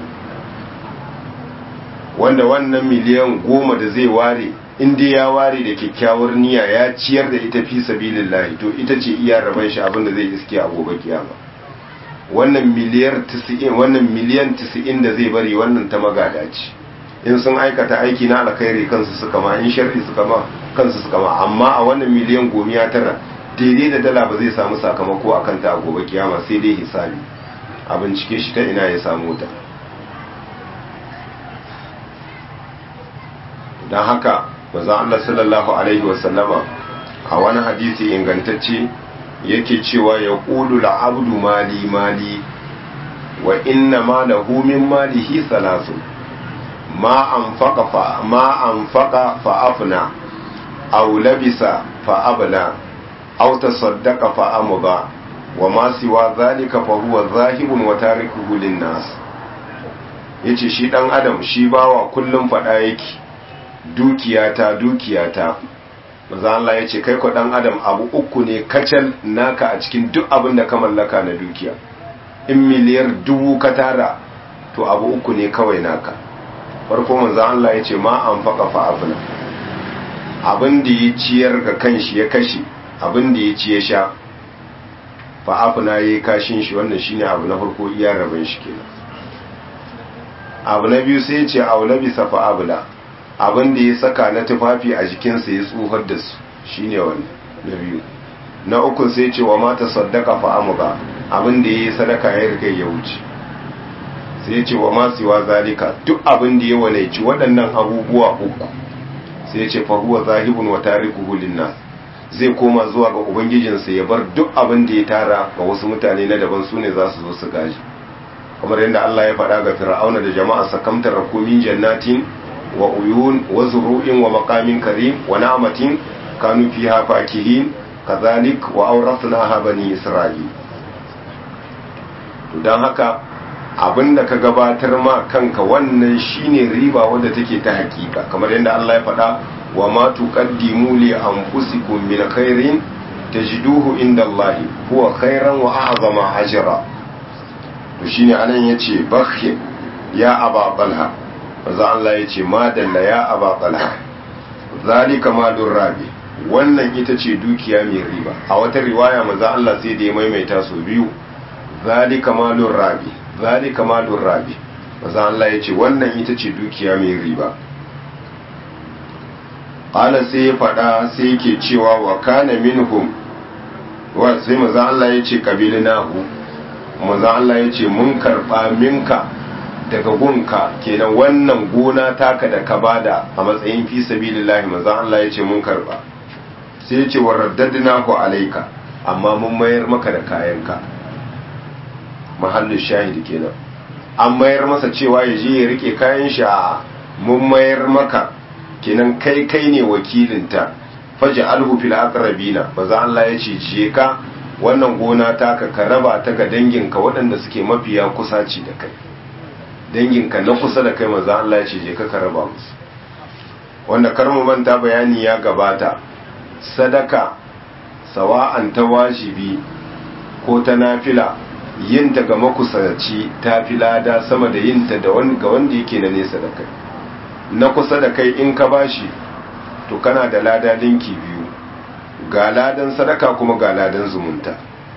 wanda wannan miliyan goma da zai ware inda ya ware da kyakkyawar niyya ya ciyar da ita fi sabilillahi to ita ce iya raban shi abinda zai iske a gobe kiyama wannan miliyar 90 wannan miliyan 90 da zai bari wannan ta magada ce in sun aikata aiki na alkhairi kansu suka ma in sharri suka ma kansu suka ma amma a wannan miliyan gomiya tara daidai da dala ba zai samu sakamako akan ta a gobe kiyama sai dai hisabi a bincike shi ta ina ya samu ta don haka manzon Allah sallallahu alaihi wasallama a wani hadisi ingantacce yake cewa ya ƙulu la'abdu mali mali wa inna ma lahu min malihi salasu ma anfaqa fa ma anfaqa fa afna aw labisa fa abla aw tasaddaqa fa amda wa ma siwa zalika fa huwa zahibun wa tarikuhu lin nas yace shi dan adam shi bawa kullum fada yake dukiyata dukiyata maza Allah ya ce kai ko dan adam abu uku ne kacal naka a cikin duk abin da ka mallaka na dukiya in miliyar dubu ka tara to abu uku ne kawai naka farko maza Allah ya ce ma an faka fa abuna abin da ya ciyar ga kanshi ya kashe abin da ya ci ya sha fa abuna ya yi kashin shi wannan shine abu na farko iya rabin shi kenan abu na biyu sai ya ce aula bisa fa abula abin da ya saka na tufafi a jikinsa ya tsohar da su shine wani na biyu na uku sai ce wa mata saddaka fa amuga abin da ya yi sadaka ya riga ya wuce sai ce wa masu wa zalika duk abin da ya walaici waɗannan abubuwa uku sai ce fa huwa zahibun wa tarikuhu linnas zai koma zuwa ga ubangijinsa ya bar duk abin da ya tara ga wasu mutane na daban su ne za su zo su gaji kamar yadda Allah ya faɗa ga fir'auna da jama'a sakamtar rakumin jannatin wa uyun wa zuru'in wa maqamin karim wa na'matin kanu fiha fakihin kadhalik wa awrathnaha bani isra'il don haka abinda ka gabatar ma kanka wannan shine riba wadda take ta hakika kamar yadda Allah ya faɗa wa ma tuqaddimu li anfusikum min khairin tajiduhu inda Allah huwa khairan wa a'zama ajra to shine anan yace bakhi ya aba talha manzo Allah yace madalla ya aba talha zalika malur rabi wannan ita ce dukiya mai riba a wata riwaya manzo Allah sai da ya maimaita su biyu zalika malur rabi zalika malur rabi manzo Allah yace wannan ita ce dukiya mai riba qala sai ya fada sai yake cewa wa kana minhum wa sai manzo Allah yace kabilinahu manzo Allah yace mun karba minka daga gunka kenan wannan gona taka da ka bada a matsayin fi sabilillahi manzo Allah yace mun karba sai yace wa raddadnahu alayka amma mun mayar maka da kayanka mahallin shahidi kenan an mayar masa cewa ya je ya rike kayan shi a mun mayar maka kenan kai kai ne wakilinta faji alhu fil aqrabina maza Allah ya ce je ka wannan gona taka ka raba ta ga danginka waɗanda suke mafiya kusaci da kai danginka na kusa da kai maza Allah ya ce je ka ka raba musu wanda karmu manta bayani ya gabata sadaka sawa'an ta wajibi ko ta nafila yinta ga makusaci ta fi lada sama da yinta da ga wanda yake na nesa da kai na kusa da kai in ka bashi to kana da lada linki biyu ga ladan sadaka kuma ga ladan zumunta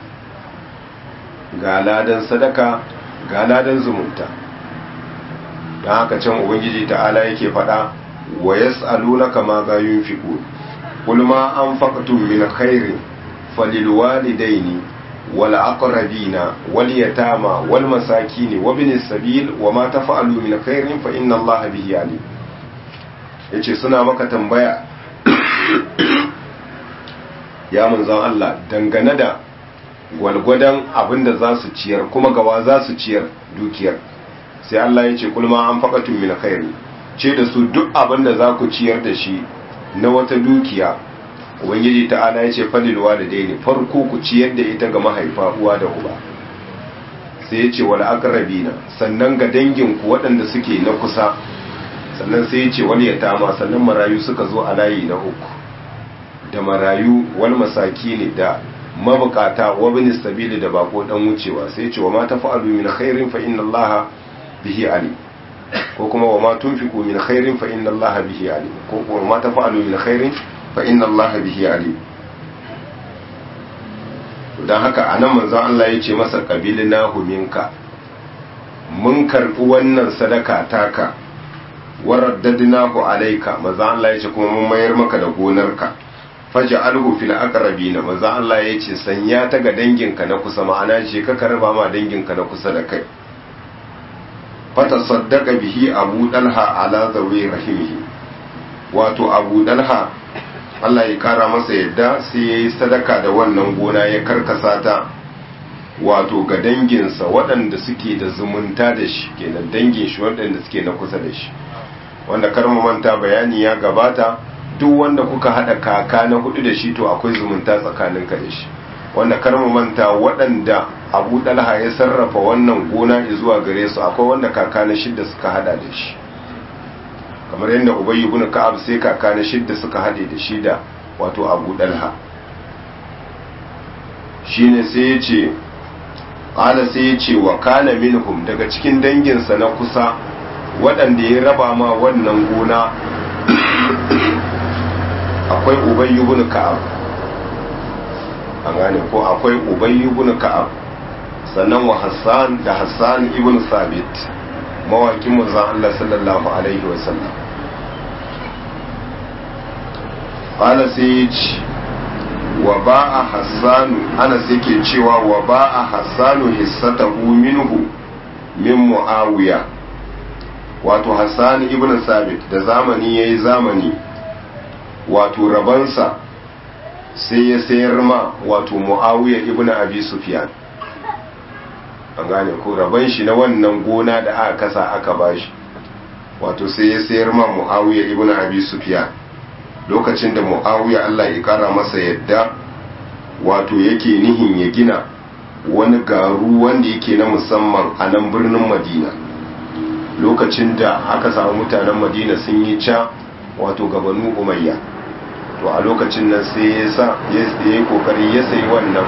ga ladan sadaka ga ladan zumunta don haka can ubangiji ta'ala yake faɗa wa yas'alunaka ma ga yunfiqun qul ma anfaqtum min khairin falilwalidaini wal aqrabina wal yatama wal masakin wa bin sabil wa ma tafa'alu min khairin fa inna allaha bihi alim yace suna maka tambaya ya manzon Allah dangane da gwalgwadon abinda za su ciyar kuma gawa za su ciyar dukiyar sai Allah ya ce kulma an faƙatun min khairi ce da su duk abinda za ku ciyar da shi na wata dukiya ubangiji ta'ala ya ce falil walidaini farko ku ciyar da ita ga mahaifa uwa da uba sai ya ce wal aqrabina sannan ga dangin ku waɗanda suke na kusa sannan sai ya ce wal yatama sannan marayu suka zo a layi na uku da marayu wal masakini da mabukata wa bin sabili da bako dan wucewa sai ya ce wa ma tafa'alu min khairin fa inna allaha bihi alim ko kuma wa ma tunfiqu min khairin fa inna allaha bihi alim ko kuma ma tafa'alu min khairin fa inna allaha bihi alim dan haka anan manzon Allah ya ce masa qabilinahu minka mun karbi wannan sadaka taka waraddadnahu alayka manzon Allah ya ce kuma mun mayar maka da gonarka faj'alhu fil aqrabina manzon Allah ya ce sanya ta ga danginka na kusa ma'ana ce ka karba ma danginka na kusa da kai fata saddaka bihi abu dalha ala zawi rahimihi wato abu dalha Allah ya kara masa yadda sai ya yi sadaka da wannan gona ya karkasa ta wato ga danginsa waɗanda suke da zumunta da shi kenan dangin shi waɗanda suke na kusa da shi wanda karmu manta bayani ya gabata duk wanda kuka haɗa kaka na hudu da shi to akwai zumunta tsakaninka da shi wanda karmu manta waɗanda abu ɗalha ya sarrafa wannan gona zuwa gare su akwai wanda kaka na shidda suka hada da shi kamar yadda ubayi ibn ka'ab sai kaka na shidda suka hade da shi da wato abu ɗalha shine sai ya ce ƙala sai ya ce wa kana minhum daga cikin danginsa na kusa waɗanda ya raba ma wannan gona akwai ubayi ibn ka'ab an gane ko akwai ubayi ibn ka'ab sannan wa hassan da hassan ibn sabit mawakin manzon Allah sallallahu alaihi wa sallam qala sai wa ba'a hassan ana yake cewa wa ba'a hassan hissatahu minhu min muawiya wato hassan ibn sabit da zamani yayi zamani wato rabansa sai ya sayar ma wato muawiya ibn abi sufyan an gane ko raban shi na wannan gona da aka kasa aka bashi wato sai ya sayar ma muawiya ibn abi sufyan lokacin da muawiya Allah ya kara masa yadda wato yake nihin ya gina wani garu wanda yake na musamman a nan birnin madina lokacin da aka samu mutanen madina sun yi ca wato gabanu umayya to a lokacin nan sai ya sa ya yi kokari ya sayi wannan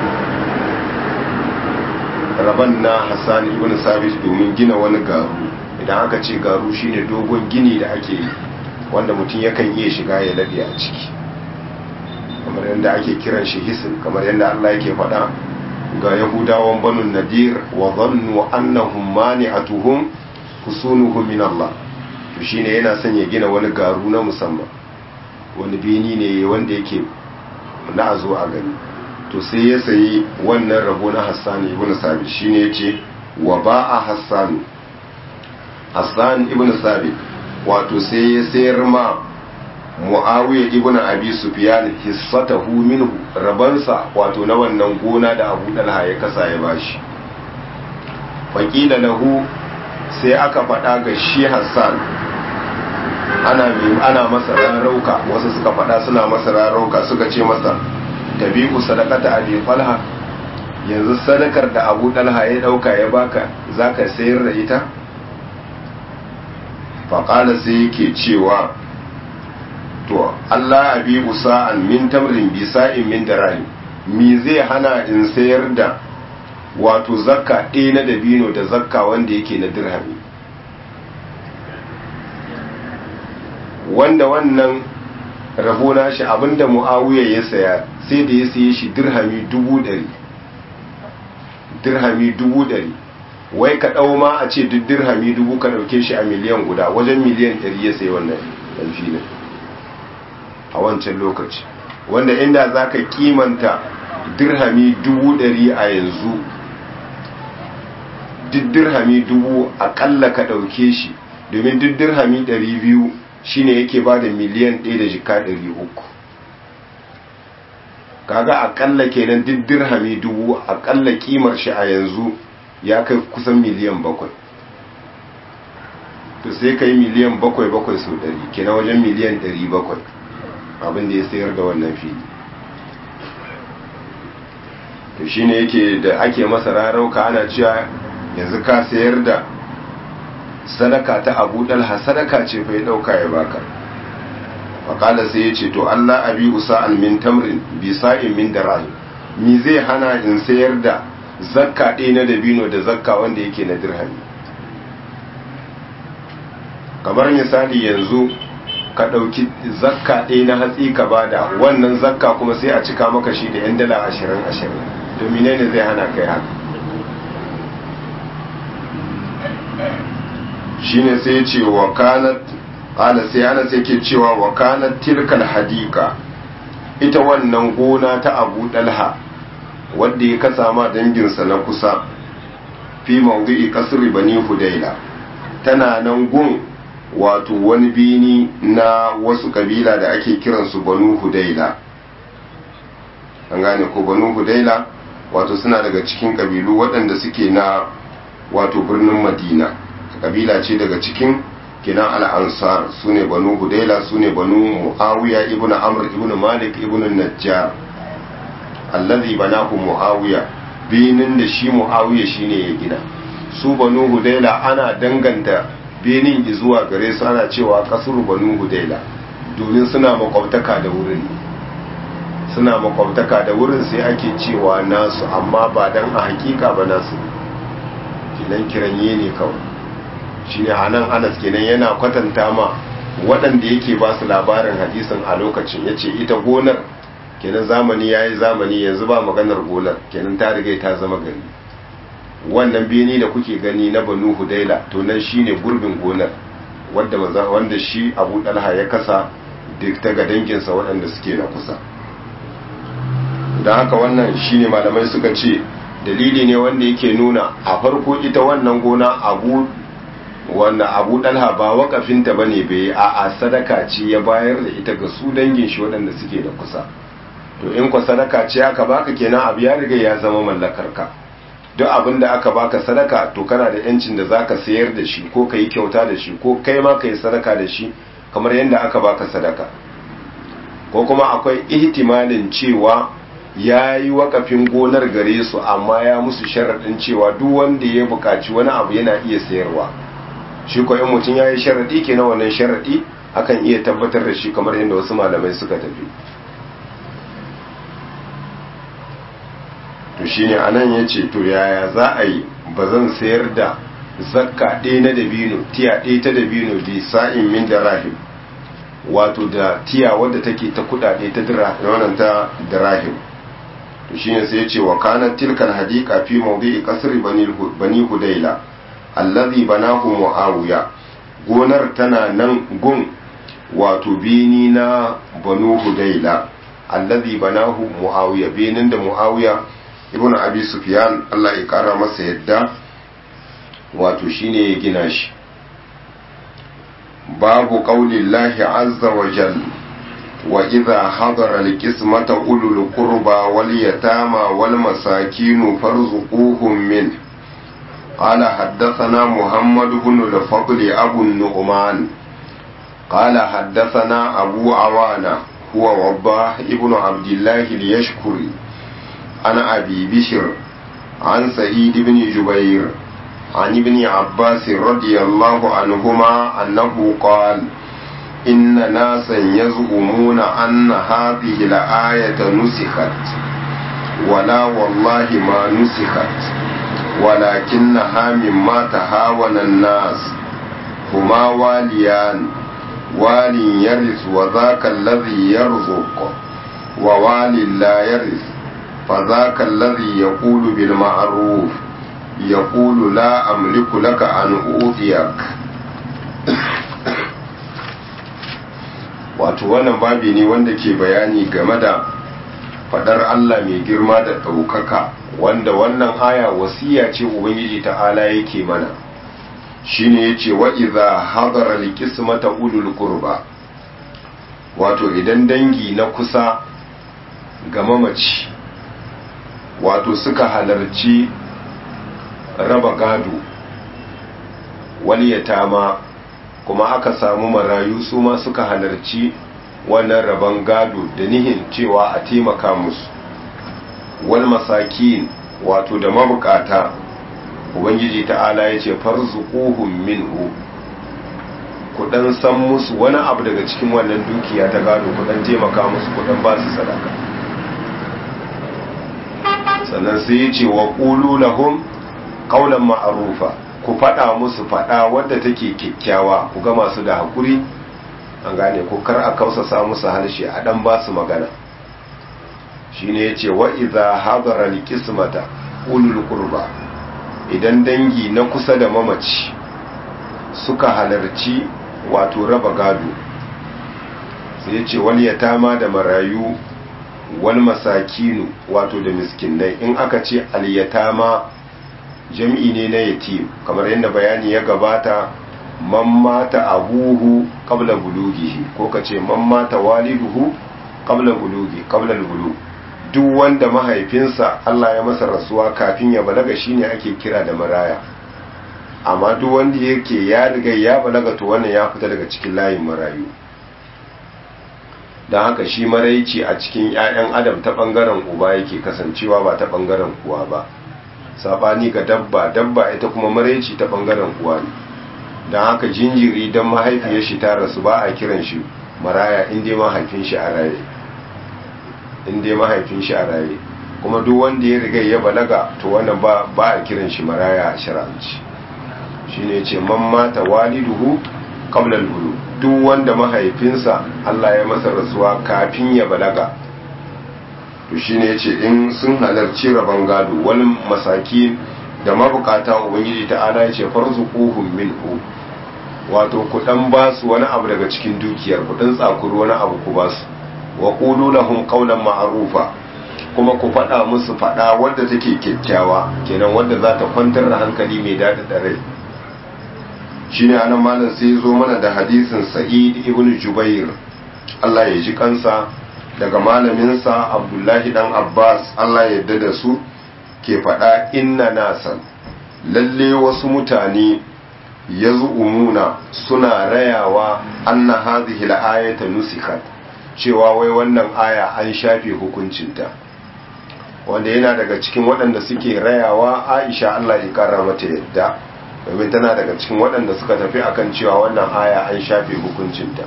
rabon na hassan ibn sabit domin gina wani garu idan aka ce garu shine dogon gini da ake yi wanda mutum yakan iya shiga ya labe a ciki kamar yadda ake kiran shi hisin kamar yadda Allah yake faɗa ga yahudawan banu nadir wa zannu annahum mani'atuhum husunuhum min Allah to shine yana son ya gina wani garu na musamman wani bini ne wanda yake na zo a gani to sai ya sayi wannan rabo na Hassan ibn Sabit shine yace wa ba'a Hassan Hassan ibn Sabit wato sai ya sayar ma Muawiya ibn Abi Sufyan hissatahu minhu rabansa wato na wannan gona da Abu Dalha ya kasa ya bashi faqila lahu sai aka faɗa ga shi Hassan ana ana masa rarauka wasu suka faɗa suna masa rarauka suka ce masa tabi'u sadaqata abi talha yanzu sadakar da Abu Dalha ya dauka ya baka zaka sayar da ita faƙala sai yake cewa to Allah abi usa'an min tamrin bi sa'in min dirham mi zai hana in sayar da wato zakka ɗaya na dabino da zakka wanda yake na dirhami wanda wannan rabo shi abinda mu'awiya ya saya sai da ya saye shi dirhami dubu ɗari dirhami dubu ɗari wai ka ɗau ma a ce duk dirhami dubu ka ɗauke shi a miliyan guda wajen miliyan ɗari ya sayi wannan ɗan filin a wancan lokaci wanda inda za ka kimanta dirhami dubu ɗari a yanzu duk dirhami dubu aƙalla ka ɗauke shi domin duk dirhami ɗari biyu shine yake ba da miliyan ɗaya da jika ɗari uku kaga aƙalla kenan duk dirhami dubu aƙalla kimar shi a yanzu ya kai kusan miliyan bakwai to sai ka yi miliyan bakwai bakwai sau ɗari kenan wajen miliyan ɗari bakwai abin da ya sayar da wannan fili to shine yake da ake masa rarauka ana cewa yanzu ka sayar da sadaka ta abu dalha sadaka ce fa ya dauka ya baka faƙala sai ya ce to Allah abi usa'an min tamrin bi sa'in min darahim mi zai hana in sayar da zakka ɗaya na dabino da zakka wanda yake na dirhami kamar misali yanzu ka ɗauki zakka ɗaya na hatsi ka bada wannan zakka kuma sai a cika maka shi da 'yan dala ashirin ashirin domin ne zai hana kai haka shine sai ce wa kanat ala sai ana sai ke cewa wa kanat tilkal hadika ita wannan gona ta abu dalha wadda ya kasa ma danginsa na kusa fi mawdu'i kasri bani hudaila tana nan gun wato wani bini na wasu kabila da ake kiransu banu hudaila an gane ko banu hudaila wato suna daga cikin kabilu waɗanda suke na wato birnin madina kabila ce daga cikin kinan al'ansar su ne banu hudaila su ne banu muawiya ibn amr ibn malik ibn najjar allazi banahu muawiya binin da shi muawiya shine ya gina su banu hudaila ana danganta benin zuwa gare su ana cewa kasuru banu hudaila domin suna makwabtaka da wurin suna makwabtaka da wurin sai ake cewa nasu amma ba dan a hakika ba nasu kinan kiranye ne kawai shine anan Anas kenan yana kwatanta ma waɗanda yake ba su labarin hadisin a lokacin yace ita gonar kenan zamani yayi zamani yanzu ba maganar gonar kenan ta riga ta zama gari wannan beni da kuke gani na Banu Hudaila to nan shine gurbin gonar wanda wanda shi Abu Dalha ya kasa duk ta ga danginsa waɗanda suke na kusa don haka wannan shine malamai suka ce dalili ne wanda yake nuna a farko ita wannan gona abu wanda abu dalha ba wakafinta ba ne bai a a sadaka ce ya bayar da ita ga su dangin shi waɗanda suke da kusa to in kwa sadaka ce aka baka kenan abu ya riga ya zama mallakar ka duk abin da aka baka sadaka to kana da yancin da zaka sayar da shi ko ka yi kyauta da shi ko kai ma ka yi sadaka da shi kamar yadda aka baka sadaka ko kuma akwai ihtimalin cewa ya yi wakafin gonar gare su amma ya musu sharaɗin cewa duk wanda ya buƙaci wani abu yana iya sayarwa shi ko in mutum ya yi sharaɗi ke na wannan sharaɗi akan iya tabbatar da shi kamar yadda wasu malamai suka tafi to shine anan ya ce to yaya za a yi ba zan sayar da zakka ɗaya na dabino tiya ɗaya ta dabino bi sa'in min da rahim wato da tiya wadda take ta kudade ta wannan ta dirahim to shine sai yace wa kana tilkal hadiqa fi mawdi'i qasri bani bani hudayla allazi banahu muawiya gonar tana nan gun wato bini na banu hudayla allazi banahu muawiya binin da muawiya ibn abi sufyan Allah ya kara masa yadda wato shine ya gina shi باب قول الله عز وجل وإذا حضر القسمة أولو القربى واليتامى والمساكين فارزقوهم منه قال حدثنا محمد بن الفضل أبو النعمان قال حدثنا أبو عوانة هو وضاح ابن عبد الله ليشكري عن أبي بشر عن سعيد بن جبير عن ابن عباس رضي الله عنهما أنه قال إن ناسا يزعمون أن هذه الآية نسخت ولا والله ما نسخت ولكنها مما تهاون الناس هما واليان وال يرث وذاك الذي يرزق ووال لا يرث فذاك الذي يقول بالمعروف يقول لا أملك لك أن أوذيك wato wannan babi ne wanda ke bayani game da fadar Allah mai girma da ɗaukaka wanda wannan aya wasiya ce ubangiji ta'ala yake mana shine yace wa idza hadara alqismata ulul qurba wato idan dangi na kusa ga mamaci wato suka halarci raba gado wani yatama kuma aka samu marayu su ma suka halarci wannan raban gado da nihin cewa a taimaka musu wal masakin wato da mabukata ubangiji ta'ala ya ce farzuquhum minhu ku dan san musu wani abu daga cikin wannan dukiya ta gado ku dan taimaka musu ku dan ba su sadaka sannan sai ya ce wa qulu lahum qawlan ma'rufa ku fada musu fada wadda take kyakkyawa ku ga masu da hakuri an gane ko kar a kausasa musu harshe a dan ba su magana shine yace wa idza hadara alqismata ulul qurba idan dangi na kusa da mamaci suka halarci wato raba gado sai yace wal yatama da marayu wal masakinu wato da miskinai in aka ce al yatama jam'i ne na yatim kamar yadda bayani ya gabata man mata abuhu qabla bulughihi ko kace man mata waliduhu qabla bulughi qabla bulugh duk wanda mahaifinsa Allah ya masa rasuwa kafin ya balaga shine ake kira da maraya amma duk wanda yake ya riga ya balaga to wannan ya fita daga cikin layin marayu don haka shi maraici a cikin 'ya'yan adam ta bangaren uba yake kasancewa ba ta bangaren kuwa ba sabani ga dabba dabba ita kuma maraici ta bangaren uwa ne don haka jinjiri don mahaifiyar shi ta rasu ba a kiran shi maraya inda mahaifin shi a raye inda mahaifin shi a raye kuma duk wanda ya riga ya balaga to wannan ba ba a kiran shi maraya a shar'anci shine ce man mata waliduhu qabla al duk wanda mahaifinsa Allah ya masa rasuwa kafin ya balaga to shine yace in sun halarci rabon gado wal masakin da mabukata ubangiji ta'ala yace farzuquhum minhu wato ku dan ba su wani abu daga cikin dukiyar ku dan tsakuru wani abu ku ba su wa qulu lahum qawlan ma'rufa kuma ku faɗa musu faɗa wadda take kyakkyawa kenan wadda za ta kwantar da hankali mai daɗi da rai shine anan malam sai zo mana da hadisin sa'id ibn jubair Allah ya ji kansa daga malaminsa abdullahi dan abbas Allah ya yarda da su ke faɗa inna nasan lalle wasu mutane ya umuna suna rayawa anna hadhihi al-ayata nusikat cewa wai wannan aya an shafe hukuncinta wanda yana daga cikin waɗanda suke rayawa aisha Allah ya kara mata yadda domin tana daga cikin waɗanda suka tafi akan cewa wannan aya an shafe hukuncinta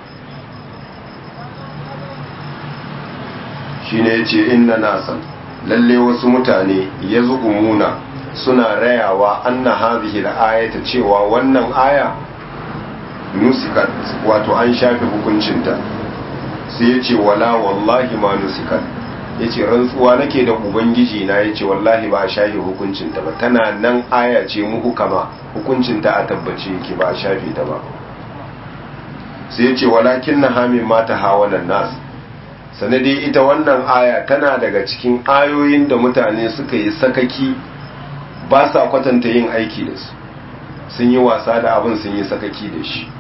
shine yace inna nasan lalle wasu mutane yazumuna suna rayawa anna hadhihi al-ayata cewa wannan aya nusikat wato an shafe hukuncinta sai yace wala wallahi ma nusikat yace rantsuwa nake da ubangiji na yace wallahi ba a shafe hukuncinta ba tana nan aya ce muku kama hukuncinta a tabbace yake ba a shafe ta ba sai yace walakin na hamin mata hawanan nas sanadi ita wannan aya tana daga cikin ayoyin da mutane suka yi sakaki ba sa kwatanta yin aiki da su sun yi wasa da abin sun yi sakaki da shi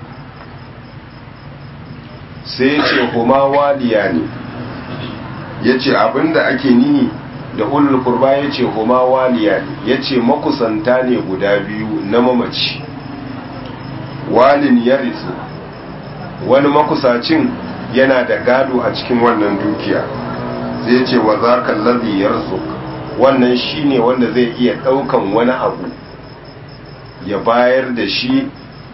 sai ya ce huma waliya ne ya ce abinda ake nihi da ulul kurba ya ce huma waliya ne ya ce makusanta ne guda biyu na mamaci walin ya rizu wani makusacin yana da gado a cikin wannan dukiya zai ce wa za ka lazi yarzu wannan shine wanda zai iya ɗaukan wani abu ya bayar da shi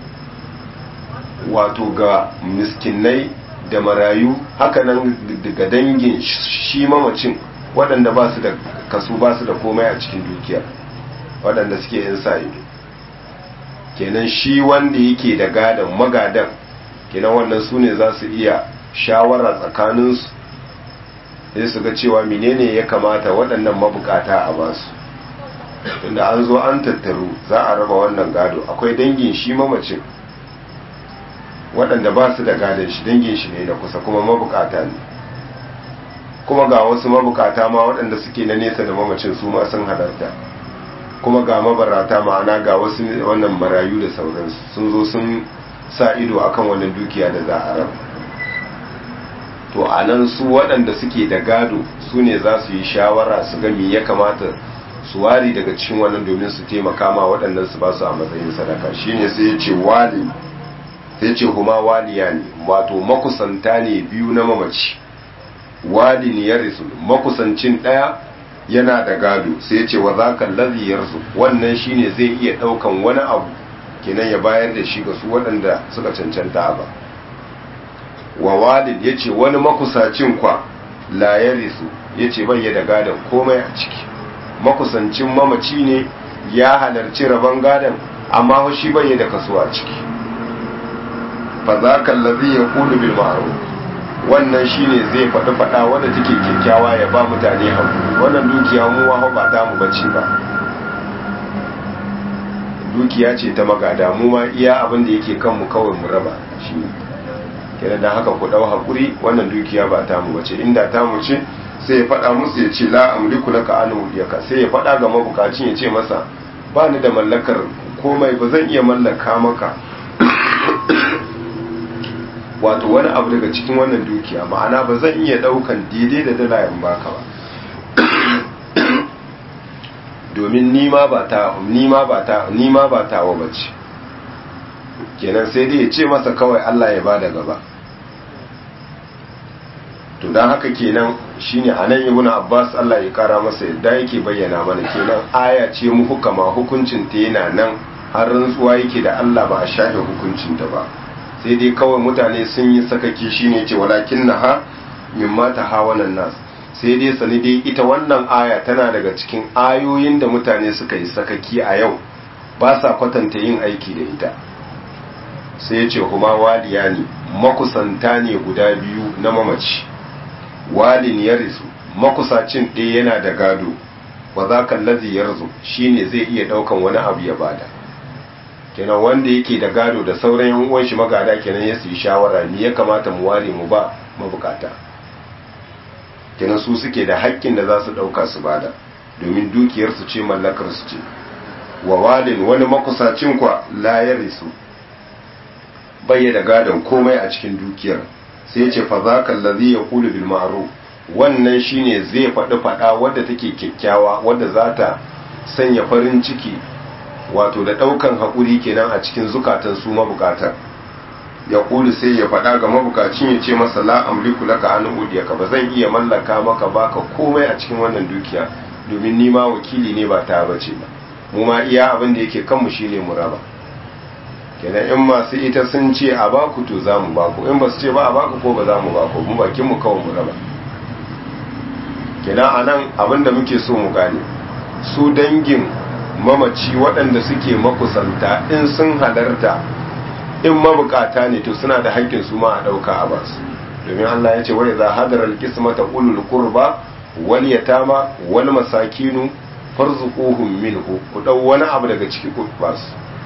wato ga miskinai da marayu hakanan daga dangin shi mamacin waɗanda ba su da kasu ba su da komai a cikin dukiya waɗanda suke yin sa ido kenan shi wanda yake da gadon magadan kenan wannan su ne za su iya shawara tsakaninsu sai su ga cewa menene ya kamata waɗannan mabukata a basu tunda an zo an tattaru za a raba wannan gado akwai dangin shi mamacin waɗanda ba su da gadon shi dangin shi ne na kusa kuma mabukata ne kuma ga wasu mabukata ma waɗanda suke na nesa da mamacin su ma sun halarta kuma ga mabarata ma'ana ga wasu wannan marayu da sauransu sun zo sun sa ido akan wannan dukiya da za a raba to a nan su waɗanda suke da gado su ne za su yi shawara su ga me ya kamata su wari daga cikin wannan domin su taimaka ma waɗannan su ba su a matsayin sadaka shine sai ya ce wali sai ce kuma waliya ne wato makusanta ne biyu na mamaci wali ne ya risu makusancin ɗaya yana da gado sai ya ce wa za ka laziyarsu wannan shine zai iya ɗaukan wani abu kenan ya bayar da shi ga su waɗanda suka cancanta ba wa walid ya ce wani makusacin kwa la ya risu ya ce bai da gadon komai a ciki makusancin mamaci ne ya halarci rabon gadon amma shi bai da kaso a ciki fa za ka lazi ya kulu bil ma'ruf wannan shine zai faɗi faɗa wanda take kyakkyawa ya ba mutane hankali wannan dukiya mu wa ba ta mu bace ba dukiya ce ta magada mu ma iya abin da yake kanmu kawai mu raba shi kenan dan haka ku dau hakuri wannan dukiya ba ta mu bace inda ta mu ce sai ya faɗa musu ya ce la amliku laka an wudiyaka sai ya faɗa ga mabukacin ya ce masa ba ni da mallakar komai ba zan iya mallaka maka wato wani abu daga cikin wannan dukiya ma'ana ba zan iya ɗaukan daidai da dala in baka ba domin nima ba ta nima ba ta nima ba ta wa bace kenan sai dai ya ce masa kawai Allah ya bada gaba to dan haka kenan shine anan ibn Abbas Allah ya kara masa yadda yake bayyana mana kenan aya ce mu hukama hukuncin ta yana nan har rantsuwa yake da Allah ba a shafe hukuncin ta ba sai dai kawai mutane sun yi sakaki shine ce walakin naha mimma tahawanan nas sai dai sani dai ita wannan aya tana daga cikin ayoyin da mutane suka yi sakaki a yau ba sa kwatanta yin aiki da ita sai ya ce kuma waliya ne makusanta ne guda biyu na mamaci walin ya risu makusacin ɗaya yana da gado wa za ka lazi ya rizu shi ne zai iya ɗaukan wani abu ya bada kenan wanda yake da gado da sauran yan uwan shi magada kenan ya yi shawara ni ya kamata mu ware mu ba mabukata kenan su suke da haƙƙin da za su ɗauka su bada domin dukiyarsu ce mallakar su ce wa walin wani makusacin kwa la ya risu bai da gadon komai a cikin dukiyar sai ce fa zaka allazi yaqulu bil ma'ruf wannan shine zai faɗi faɗa wadda take kyakkyawa wadda za ta sanya farin ciki wato da ɗaukan haƙuri kenan a cikin zukatan su mabukatar ya kulu sai ya faɗa ga mabukacin ya ce masa la amliku laka an udiyaka ba zan iya mallaka maka baka komai a cikin wannan dukiya domin ni ma wakili ne ba ta bace ba mu ma iya abin da yake kanmu shine mu raba kenan in masu ita sun ce a baku to za mu baku in ba su ce ba a baku ko ba za mu baku mu bakin mu kawai mu raba kenan anan abin da muke so mu gane su dangin mamaci waɗanda suke makusanta in sun halarta in mabukata ne to suna da haƙƙin su ma a ɗauka a basu domin Allah ya ce wai za hadar alƙismata ulul qurba wal yatama wal masakinu farzuquhum minhu ku dau wani abu daga ciki ku basu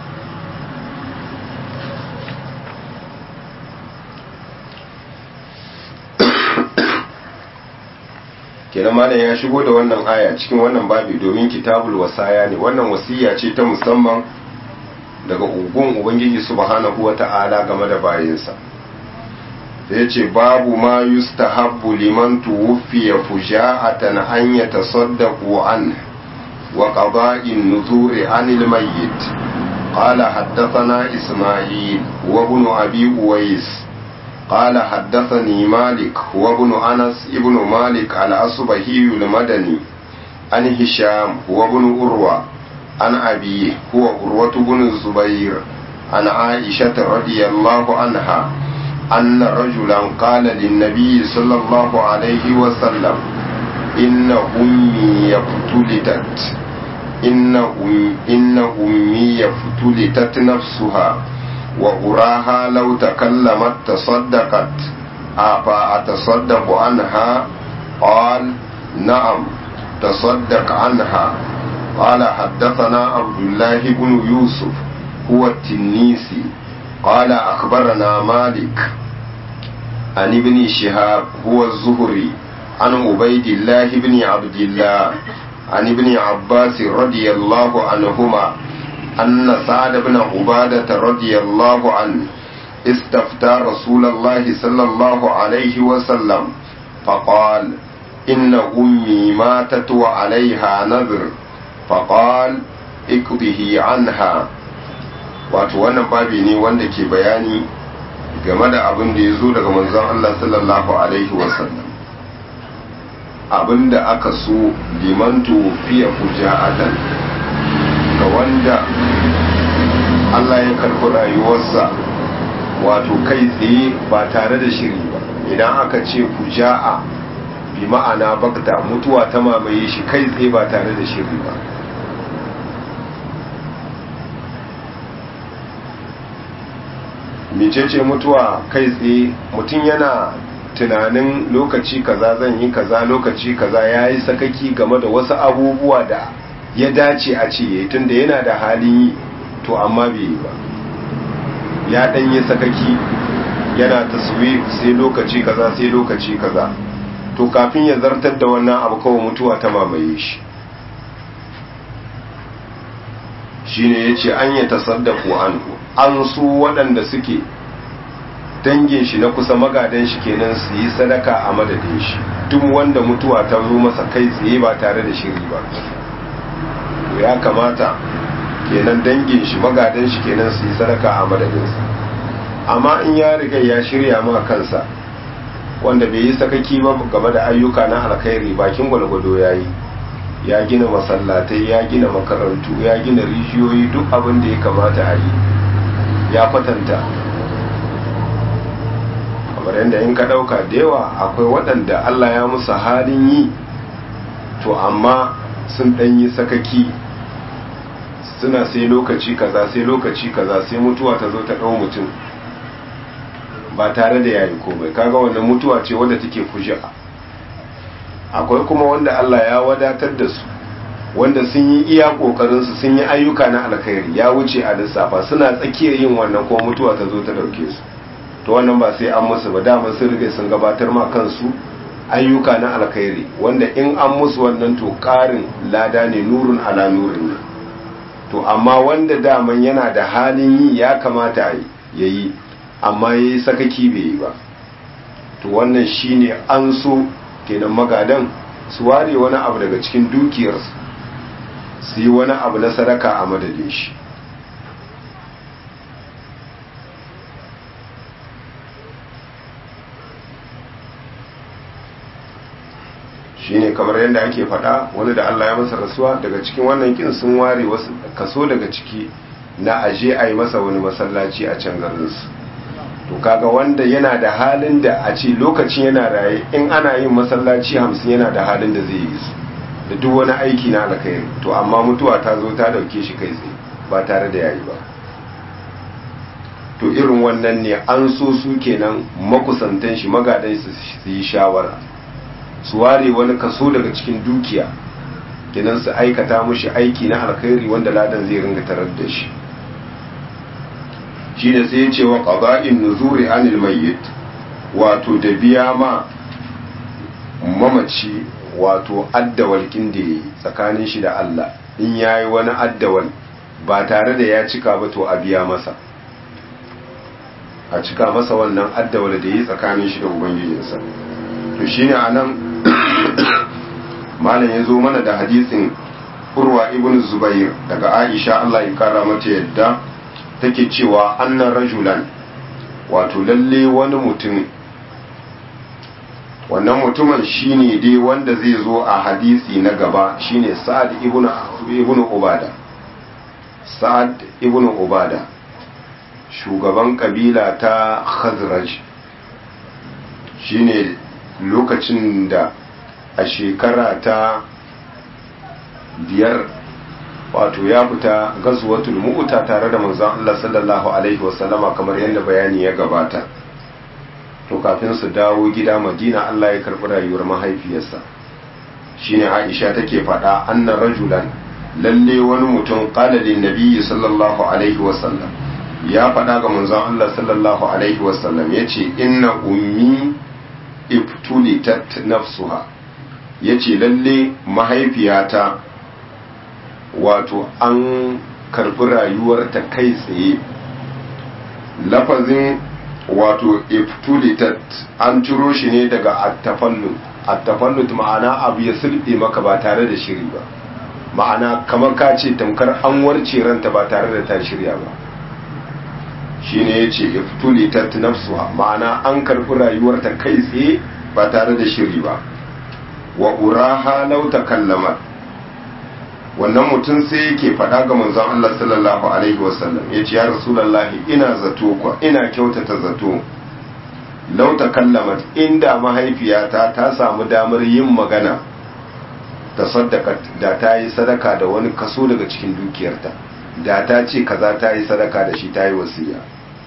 kenan malam ya shigo da wannan aya cikin wannan babi domin kitabul wasaya ne wannan wasiya ce ta musamman daga ugun ubangiji subhanahu wata'ala game da bayinsa da ya ce babu ma yustahabbu liman tuwfiya fuja'atan an yatasaddaqu an wa qada'in nuzuri anil mayyit قال حدثنا إسماعيل وابن أبي أويس قال حدثني مالك وابن أنس ابن مالك الأصبهي المدني عن هشام وابن أروى عن أبيه هو أروة بن الزبير عن عائشة رضي الله عنها أن رجلا قال للنبي صلى الله عليه وسلم إن أمي افتلتت إن, أم إن أمي افتلتت نفسها وأراها لو تكلمت تصدقت أفأتصدق عنها قال نعم تصدق عنها قال حدثنا عبد الله بن يوسف هو التنيسي قال أخبرنا مالك عن ابن شهاب هو الزهري عن عبيد الله بن عبد الله عن ابن عباس رضي الله عنهما أن سعد بن عبادة رضي الله عنه استفتى رسول الله صلى الله عليه وسلم فقال إن أمي ماتت وعليها نذر فقال اقضه عنها wato wannan babi ne wanda ke bayani game da abin da ya zo daga manzon Allah sallallahu alaihi wasallam abin da aka so liman fiye fuja'atan ga wanda Allah ya karɓi rayuwarsa wato kai tsaye ba tare da shiri ba idan aka ce fuja'a bi ma'ana bakta mutuwa ta mamaye shi kai tsaye ba tare da shiri ba mecece mutuwa kai tsaye mutum yana tunanin lokaci kaza zan yi kaza lokaci kaza ya yi sakaki game da wasu abubuwa da ya dace a ce ya tunda yana da halin yi to amma bai yi ba ya dan yi sakaki yana taswif sai lokaci kaza sai lokaci kaza to kafin ya zartar da wannan abu kawai mutuwa ta mamaye shi shine yace an ya tasaddaku anhu an su waɗanda suke dangin shi na kusa magadan shi kenan su yi sadaka a madadin shi duk wanda mutuwa ta zo masa kai tsaye ba tare da shiri ba ya kamata kenan dangin shi magadan shi kenan su yi sadaka a madadinsa amma in ya riga ya shirya ma kansa wanda bai yi sakaki ba game da ayyuka na alkhairi bakin gwalgwado ya yi ya gina masallatai ya gina makarantu ya gina rijiyoyi duk abin da ya kamata a yi ya kwatanta kamar yadda in ka ɗauka da yawa akwai waɗanda Allah ya musu halin yi to amma sun ɗan yi sakaki suna sai lokaci kaza sai lokaci kaza sai mutuwa ta zo ta ɗau mutum ba tare da yayi komai kaga wannan mutuwa ce wadda take fuji'a akwai kuma wanda Allah ya wadatar da su wanda sun yi iya kokarin su sun yi ayyuka na alkhairi ya wuce a lissafa suna tsakiyar yin wannan ko mutuwa ta zo ta dauke su to wannan ba sai an musu ba dama sun riga sun gabatar ma kansu ayyuka na alkhairi wanda in an musu wannan to karin lada ne nurun ala nurin ne to amma wanda daman yana da halin yi ya kamata ya yi amma ya yi sakaki bai yi ba to wannan shine an so kenan magadan su ware wani abu daga cikin dukiyarsu su yi wani abu na sadaka a madadin shi shine kamar yadda ake faɗa wani da Allah ya masa rasuwa daga cikin wannan kin sun ware wasu kaso daga ciki na aje a yi masa wani masallaci a can garinsu to kaga wanda yana da halin da a ce lokacin yana raye in ana yin masallaci hamsin yana da halin da zai yi su da duk wani aiki na alkhairi to amma mutuwa ta zo ta dauke shi kai tsaye ba tare da yayi ba to irin wannan ne an so su kenan makusantan shi magadan su yi shawara su ware wani kaso daga cikin dukiya kenan su aikata mushi aiki na alkhairi wanda ladan zai ringa tarar da shi shi da sai ya ce wa qada'in nuzuri anil mayyit wato da biya ma mamaci wato addawal kin da yayi tsakanin shi da Allah in yayi wani addawal ba tare da ya cika ba to a biya masa a cika masa wannan addawal da yayi tsakanin shi da ubangijinsa to shine anan malam ya zo mana da hadisin urwa ibn zubair daga aisha Allah ya kara mata yadda take cewa annan rajulan wato lalle wani mutum wannan mutumin shine dai wanda zai zo a hadisi na gaba shine sa'ad ibn ibn ubada sa'ad ibn ubada shugaban kabila ta khazraj shine lokacin da a shekara ta biyar wato ya fita gazuwatul mu'uta tare da manzon Allah sallallahu alaihi wasallama kamar yadda bayani ya gabata to kafin su dawo gida Madina Allah ya karbi rayuwar mahaifiyarsa shine Aisha take faɗa anna rajulan lalle wani mutum qala lin nabiyyi sallallahu alaihi wasallam ya faɗa ga manzon Allah sallallahu alaihi wasallam yace inna ummi ibtulitat nafsuha yace lalle mahaifiyata wato an karbi rayuwarta kai tsaye lafazin wato iftulitat an ciro shi ne daga attafallut attafallut ma'ana abu ya sulɓe maka ba tare da shiri ba ma'ana kamar ka ce tamkar an warce ranta ba tare da ta shirya ba shi ne ya ce iftulitat nafsuha ma'ana an karbi rayuwarta kai tsaye ba tare da shiri ba wa uraha lau takallamat wannan mutum sai yake faɗa ga manzon Allah sallallahu alaihi wasallam ya ce ya rasulallahi ina zato ko ina kyautata zato lau takallamat inda mahaifiyata ta samu damar yin magana ta sadaka da ta yi sadaka da wani kaso daga cikin dukiyarta da ta ce kaza ta yi sadaka da shi ta yi wasiya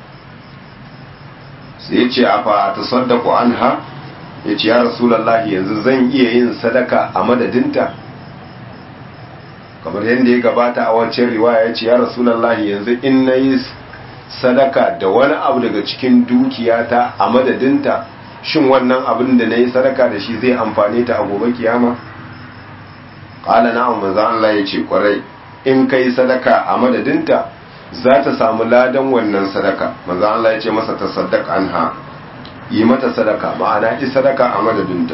sai ya ce a fa ta sadaku anha ya ce ya rasulallahi yanzu zan iya yin sadaka a madadinta kamar yadda ya gabata a wancan riwaya ya ce ya rasulallahi yanzu in na yi sadaka da wani abu daga cikin dukiyata a madadinta shin wannan abin da na yi sadaka da shi zai amfane ta a gobe kiyama ƙala na maza Allah ya ce kwarai in ka yi sadaka a madadinta za ta samu ladan wannan sadaka maza Allah ya ce masa ta sadaka an ha yi mata sadaka ma'ana yi sadaka a madadinta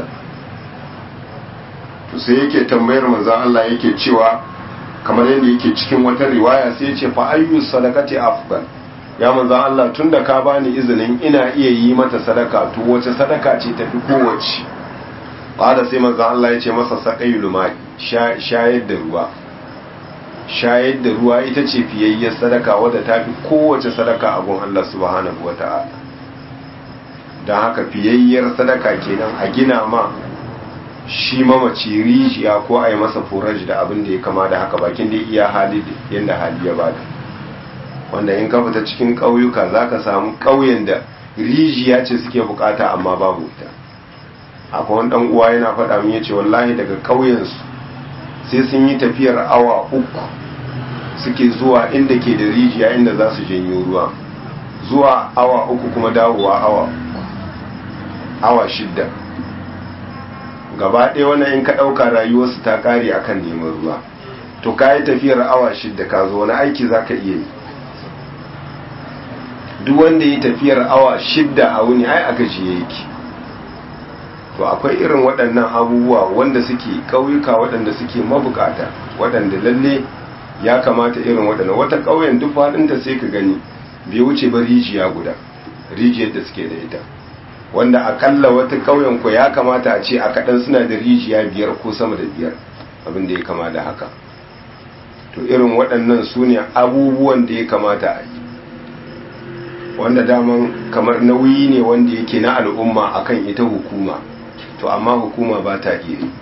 to sai yake tambayar manzan Allah yake cewa kamar yadda yake cikin wata riwaya sai ce fa ayyu sadaqati afdal ya manzan Allah tunda ka bani izinin ina iya yi mata sadaka to wace sadaka ce tafi kowace qala sai manzan Allah ya ce masa saqayul ma'i shayar da ruwa shayar da ruwa ita ce fiyayyar sadaka wadda tafi kowace sadaka a gun Allah subhanahu wata'ala dan haka fiyayyar sadaka kenan a gina ma shi mamaci rijiya ko a yi masa furaji da abin da ya kama da haka bakin da iya hali yadda hali ya bada wanda in ka fita cikin ƙauyuka za ka samu ƙauyen da rijiya ce suke bukata amma babu ita akwai wani ɗan uwa yana faɗa min yace wallahi daga ƙauyensu sai sun yi tafiyar awa uku suke zuwa inda ke da rijiya inda za su janyo ruwa zuwa awa uku kuma dawowa awa awa shidda gaba ɗaya wannan in ka ɗauka rayuwarsu ta ƙare akan neman ruwa to ka yi tafiyar awa shidda ka zo wani aiki za ka iya yi duk wanda yi tafiyar awa shidda a wuni ai aka ji yake to akwai irin waɗannan abubuwa wanda suke ƙauyuka waɗanda suke mabukata waɗanda lalle ya kamata irin waɗanda wata ƙauyen duk faɗinta sai ka gani bai wuce ba rijiya guda rijiyar da suke da ita wanda akalla wata ƙauyen ku ya kamata a ce a kaɗan suna da rijiya biyar ko sama da biyar abin da ya kama da haka to irin waɗannan su ne abubuwan da ya kamata a yi wanda daman kamar nauyi ne wanda yake na al'umma akan ita hukuma to amma hukuma ba ta iya yi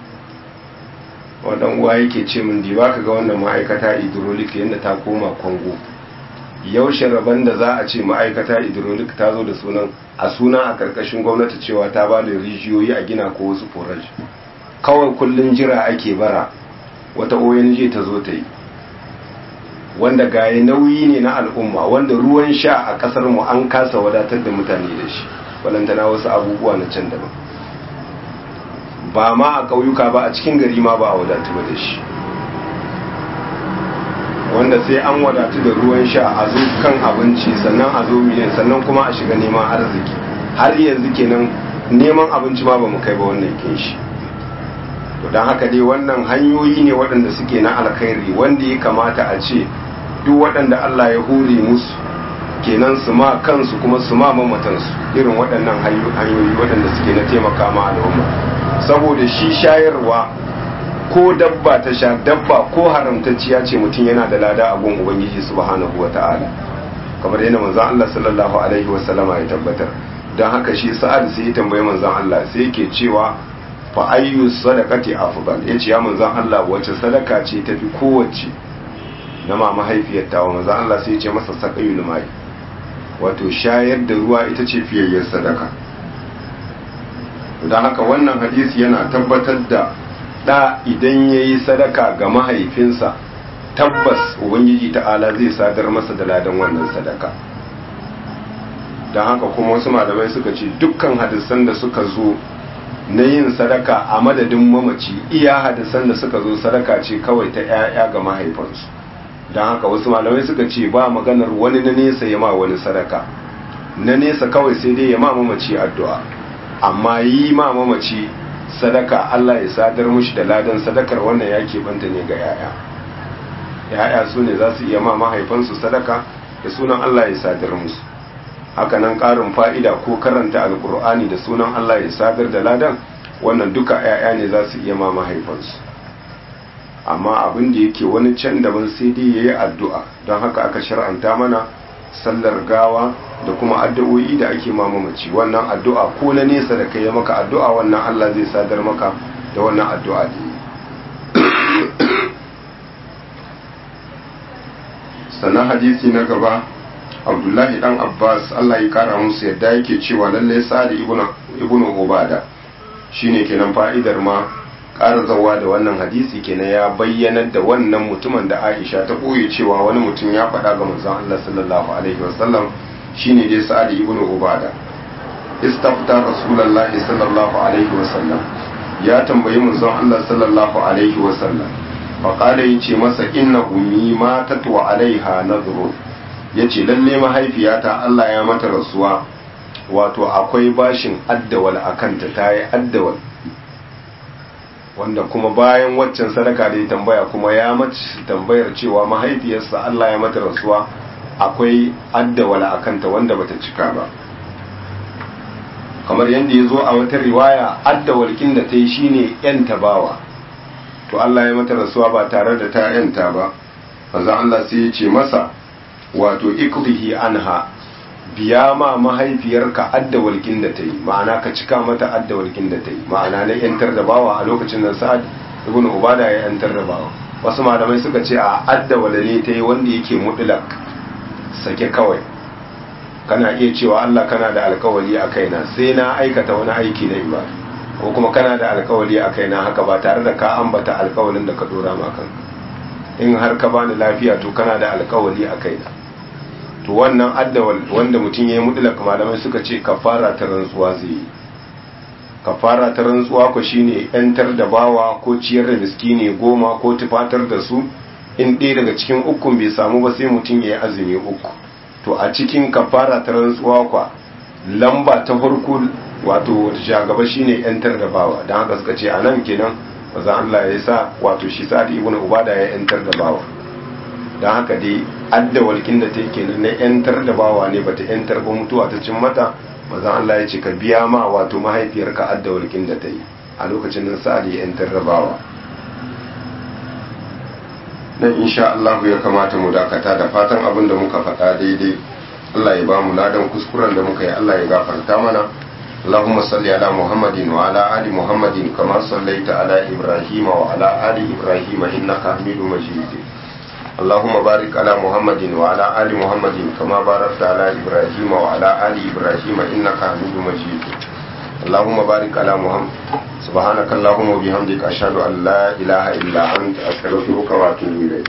wadan uwa yake ce min di baka ga wannan ma'aikata hydraulic yadda ta koma kwango yaushe rabon da za a ce ma'aikata hydraulic ta zo da sunan a suna a karkashin gwamnati cewa ta ba da rijiyoyi a gina ko wasu forage kawai kullun jira ake bara wata ONG ta zo ta yi wanda gaye nauyi ne na al'umma wanda ruwan sha a kasar mu an kasa wadatar da mutane da shi walantana wasu abubuwa na can daban ba ma a ƙauyuka ba a cikin gari ma ba a wadatu ba da shi wanda sai an wadatu da ruwan sha a zo kan abinci sannan a zo miliyan sannan kuma a shiga neman arziki har yanzu kenan neman abinci ma ba mu kai ba wannan kin shi to don haka dai wannan hanyoyi ne waɗanda suke na alkhairi wanda ya kamata a ce duk waɗanda Allah ya hore musu kenan su ma kansu kuma su ma mamatansu irin waɗannan hanyoyi waɗanda suke na taimaka ma al'umma saboda shi shayarwa ko dabba ta sha dabba ko haramtacciya ce mutum yana da lada a gun ubangiji subhanahu wata'ala kamar yana manzon Allah sallallahu alaihi wasallama ya tabbatar don haka shi sa'ad sai ya tambayi manzon Allah sai yake cewa fa ayyu sadaqati afdal yace ya manzon Allah wace sadaka ce tafi kowace na ma mahaifiyar tawa manzon Allah sai ya ce masa saqayul mai wato shayar da ruwa ita ce fiyayyar sadaka don haka wannan hadisi yana tabbatar da da idan yayi sadaka ga mahaifinsa tabbas ubangiji ta'ala zai sadar masa da ladan wannan sadaka don haka kuma wasu malamai suka ce dukkan hadisan da suka zo na yin sadaka a madadin mamaci iya hadisan da suka zo sadaka ce kawai ta 'ya'ya ga mahaifansu don haka wasu malamai suka ce ba maganar wani na nesa ya ma wani sadaka na nesa kawai sai dai ya ma mamaci addu'a amma yi ma mamaci sadaka Allah ya sadar mushi da ladan sadakar wannan ya banta ne ga 'ya'ya 'ya'ya su ne za su iya ma mahaifansu sadaka da sunan Allah ya sadar musu hakanan ƙarin fa'ida ko karanta alkur'ani da sunan Allah ya sadar da ladan wannan duka ‘ya'ya ne za su iya ma mahaifansu amma abin da yake wani can daban sai dai ya yi addu'a don haka aka shar'anta mana sallar gawa da kuma addu'o'i da ake mamaci wannan addu'a ko na nesa da kai ya maka addu'a wannan Allah zai sadar maka da wannan addu'a da yi sannan hadisi na gaba abdullahi dan abbas allah ya kara musu yadda yake cewa lallai sa'ad ibn ubada shine kenan fa'idar ma ƙara zawa da wannan hadisi kenan ya bayyanar da wannan mutumin da aisha ta ɓoye cewa wani mutum ya faɗa ga manzon allah sallallahu alaihi wasallam shine dai sa'ad ibn ubada istafta rasulullahi sallallahu alaihi wasallam ya tambayi manzon allah sallallahu alaihi wasallam faƙala ya ce masa inna ummi matat wa alaiha nadhrun ya ce lalle mahaifiyata Allah ya mata rasuwa wato akwai bashin addawal a kanta ta yi addawal wanda kuma bayan waccan sadaka da ya tambaya kuma ya mace tambayar cewa mahaifiyarsa Allah ya mata rasuwa akwai addawal a kanta wanda bata cika ba kamar yadda ya zo a wata riwaya addawalkin da ta yi shine yan tabawa to Allah ya mata rasuwa ba tare da ta yanta ba manzo Allah sai ya ce masa wato ikrihi anha biya ma mahaifiyarka adda walkin da ta yi ma'ana ka cika mata adda walkin da ta yi ma'ana na yantar da bawa a lokacin nan sa'ad ibn ubada ya yantar da bawa wasu malamai suka ce a adda walale ta yi wanda yake mutlak sake kawai kana iya cewa Allah kana da alkawali a kaina sai na aikata wani aiki na ibada ko kuma kana da alkawali a kaina haka ba tare da ka ambata alkawalin da ka dora ma kanka in har ka bani lafiya to kana da alkawali a kaina to wannan addawal wanda mutum ya yi mutlaka malamai suka ce kafara ta rantsuwa zai yi kafara ta rantsuwa ko shine yantar da bawa ko ciyar da miskini goma ko tufatar da su in ɗaya daga cikin ukun bai samu ba sai mutum ya yi azumi uku to a cikin kafara ta rantsuwa kwa lamba ta farko wato shagaba shine yantar da bawa don haka suka ce a nan kenan maza Allah ya sa wato shi sa'ad ibn ubada ya yantar da bawa don haka dai adda walkin da take kenan na yantar da bawa ne bata yantar ba mutuwa ta cin mata mazan Allah ya ce ka biya ma wato mahaifiyarka adda walƙin da ta yi a lokacin nan sa'ad ya yantar rabawa nan insha Allah ya kamata mu dakata da fatan abin da muka faɗa daidai Allah ya ba mu ladan kuskuren da muka yi Allah ya gafarta mana اللهم صل على محمد وعلى آل محمد كما صليت على إبراهيم وعلى آل إبراهيم إنك حميد مجيد اللهم بارك على محمد وعلى آل محمد كما باركت على إبراهيم وعلى آل إبراهيم إنك حميد مجيد اللهم بارك على محمد سبحانك اللهم وبحمدك أشهد أن لا إله إلا أنت أستغفرك وأتوب إليك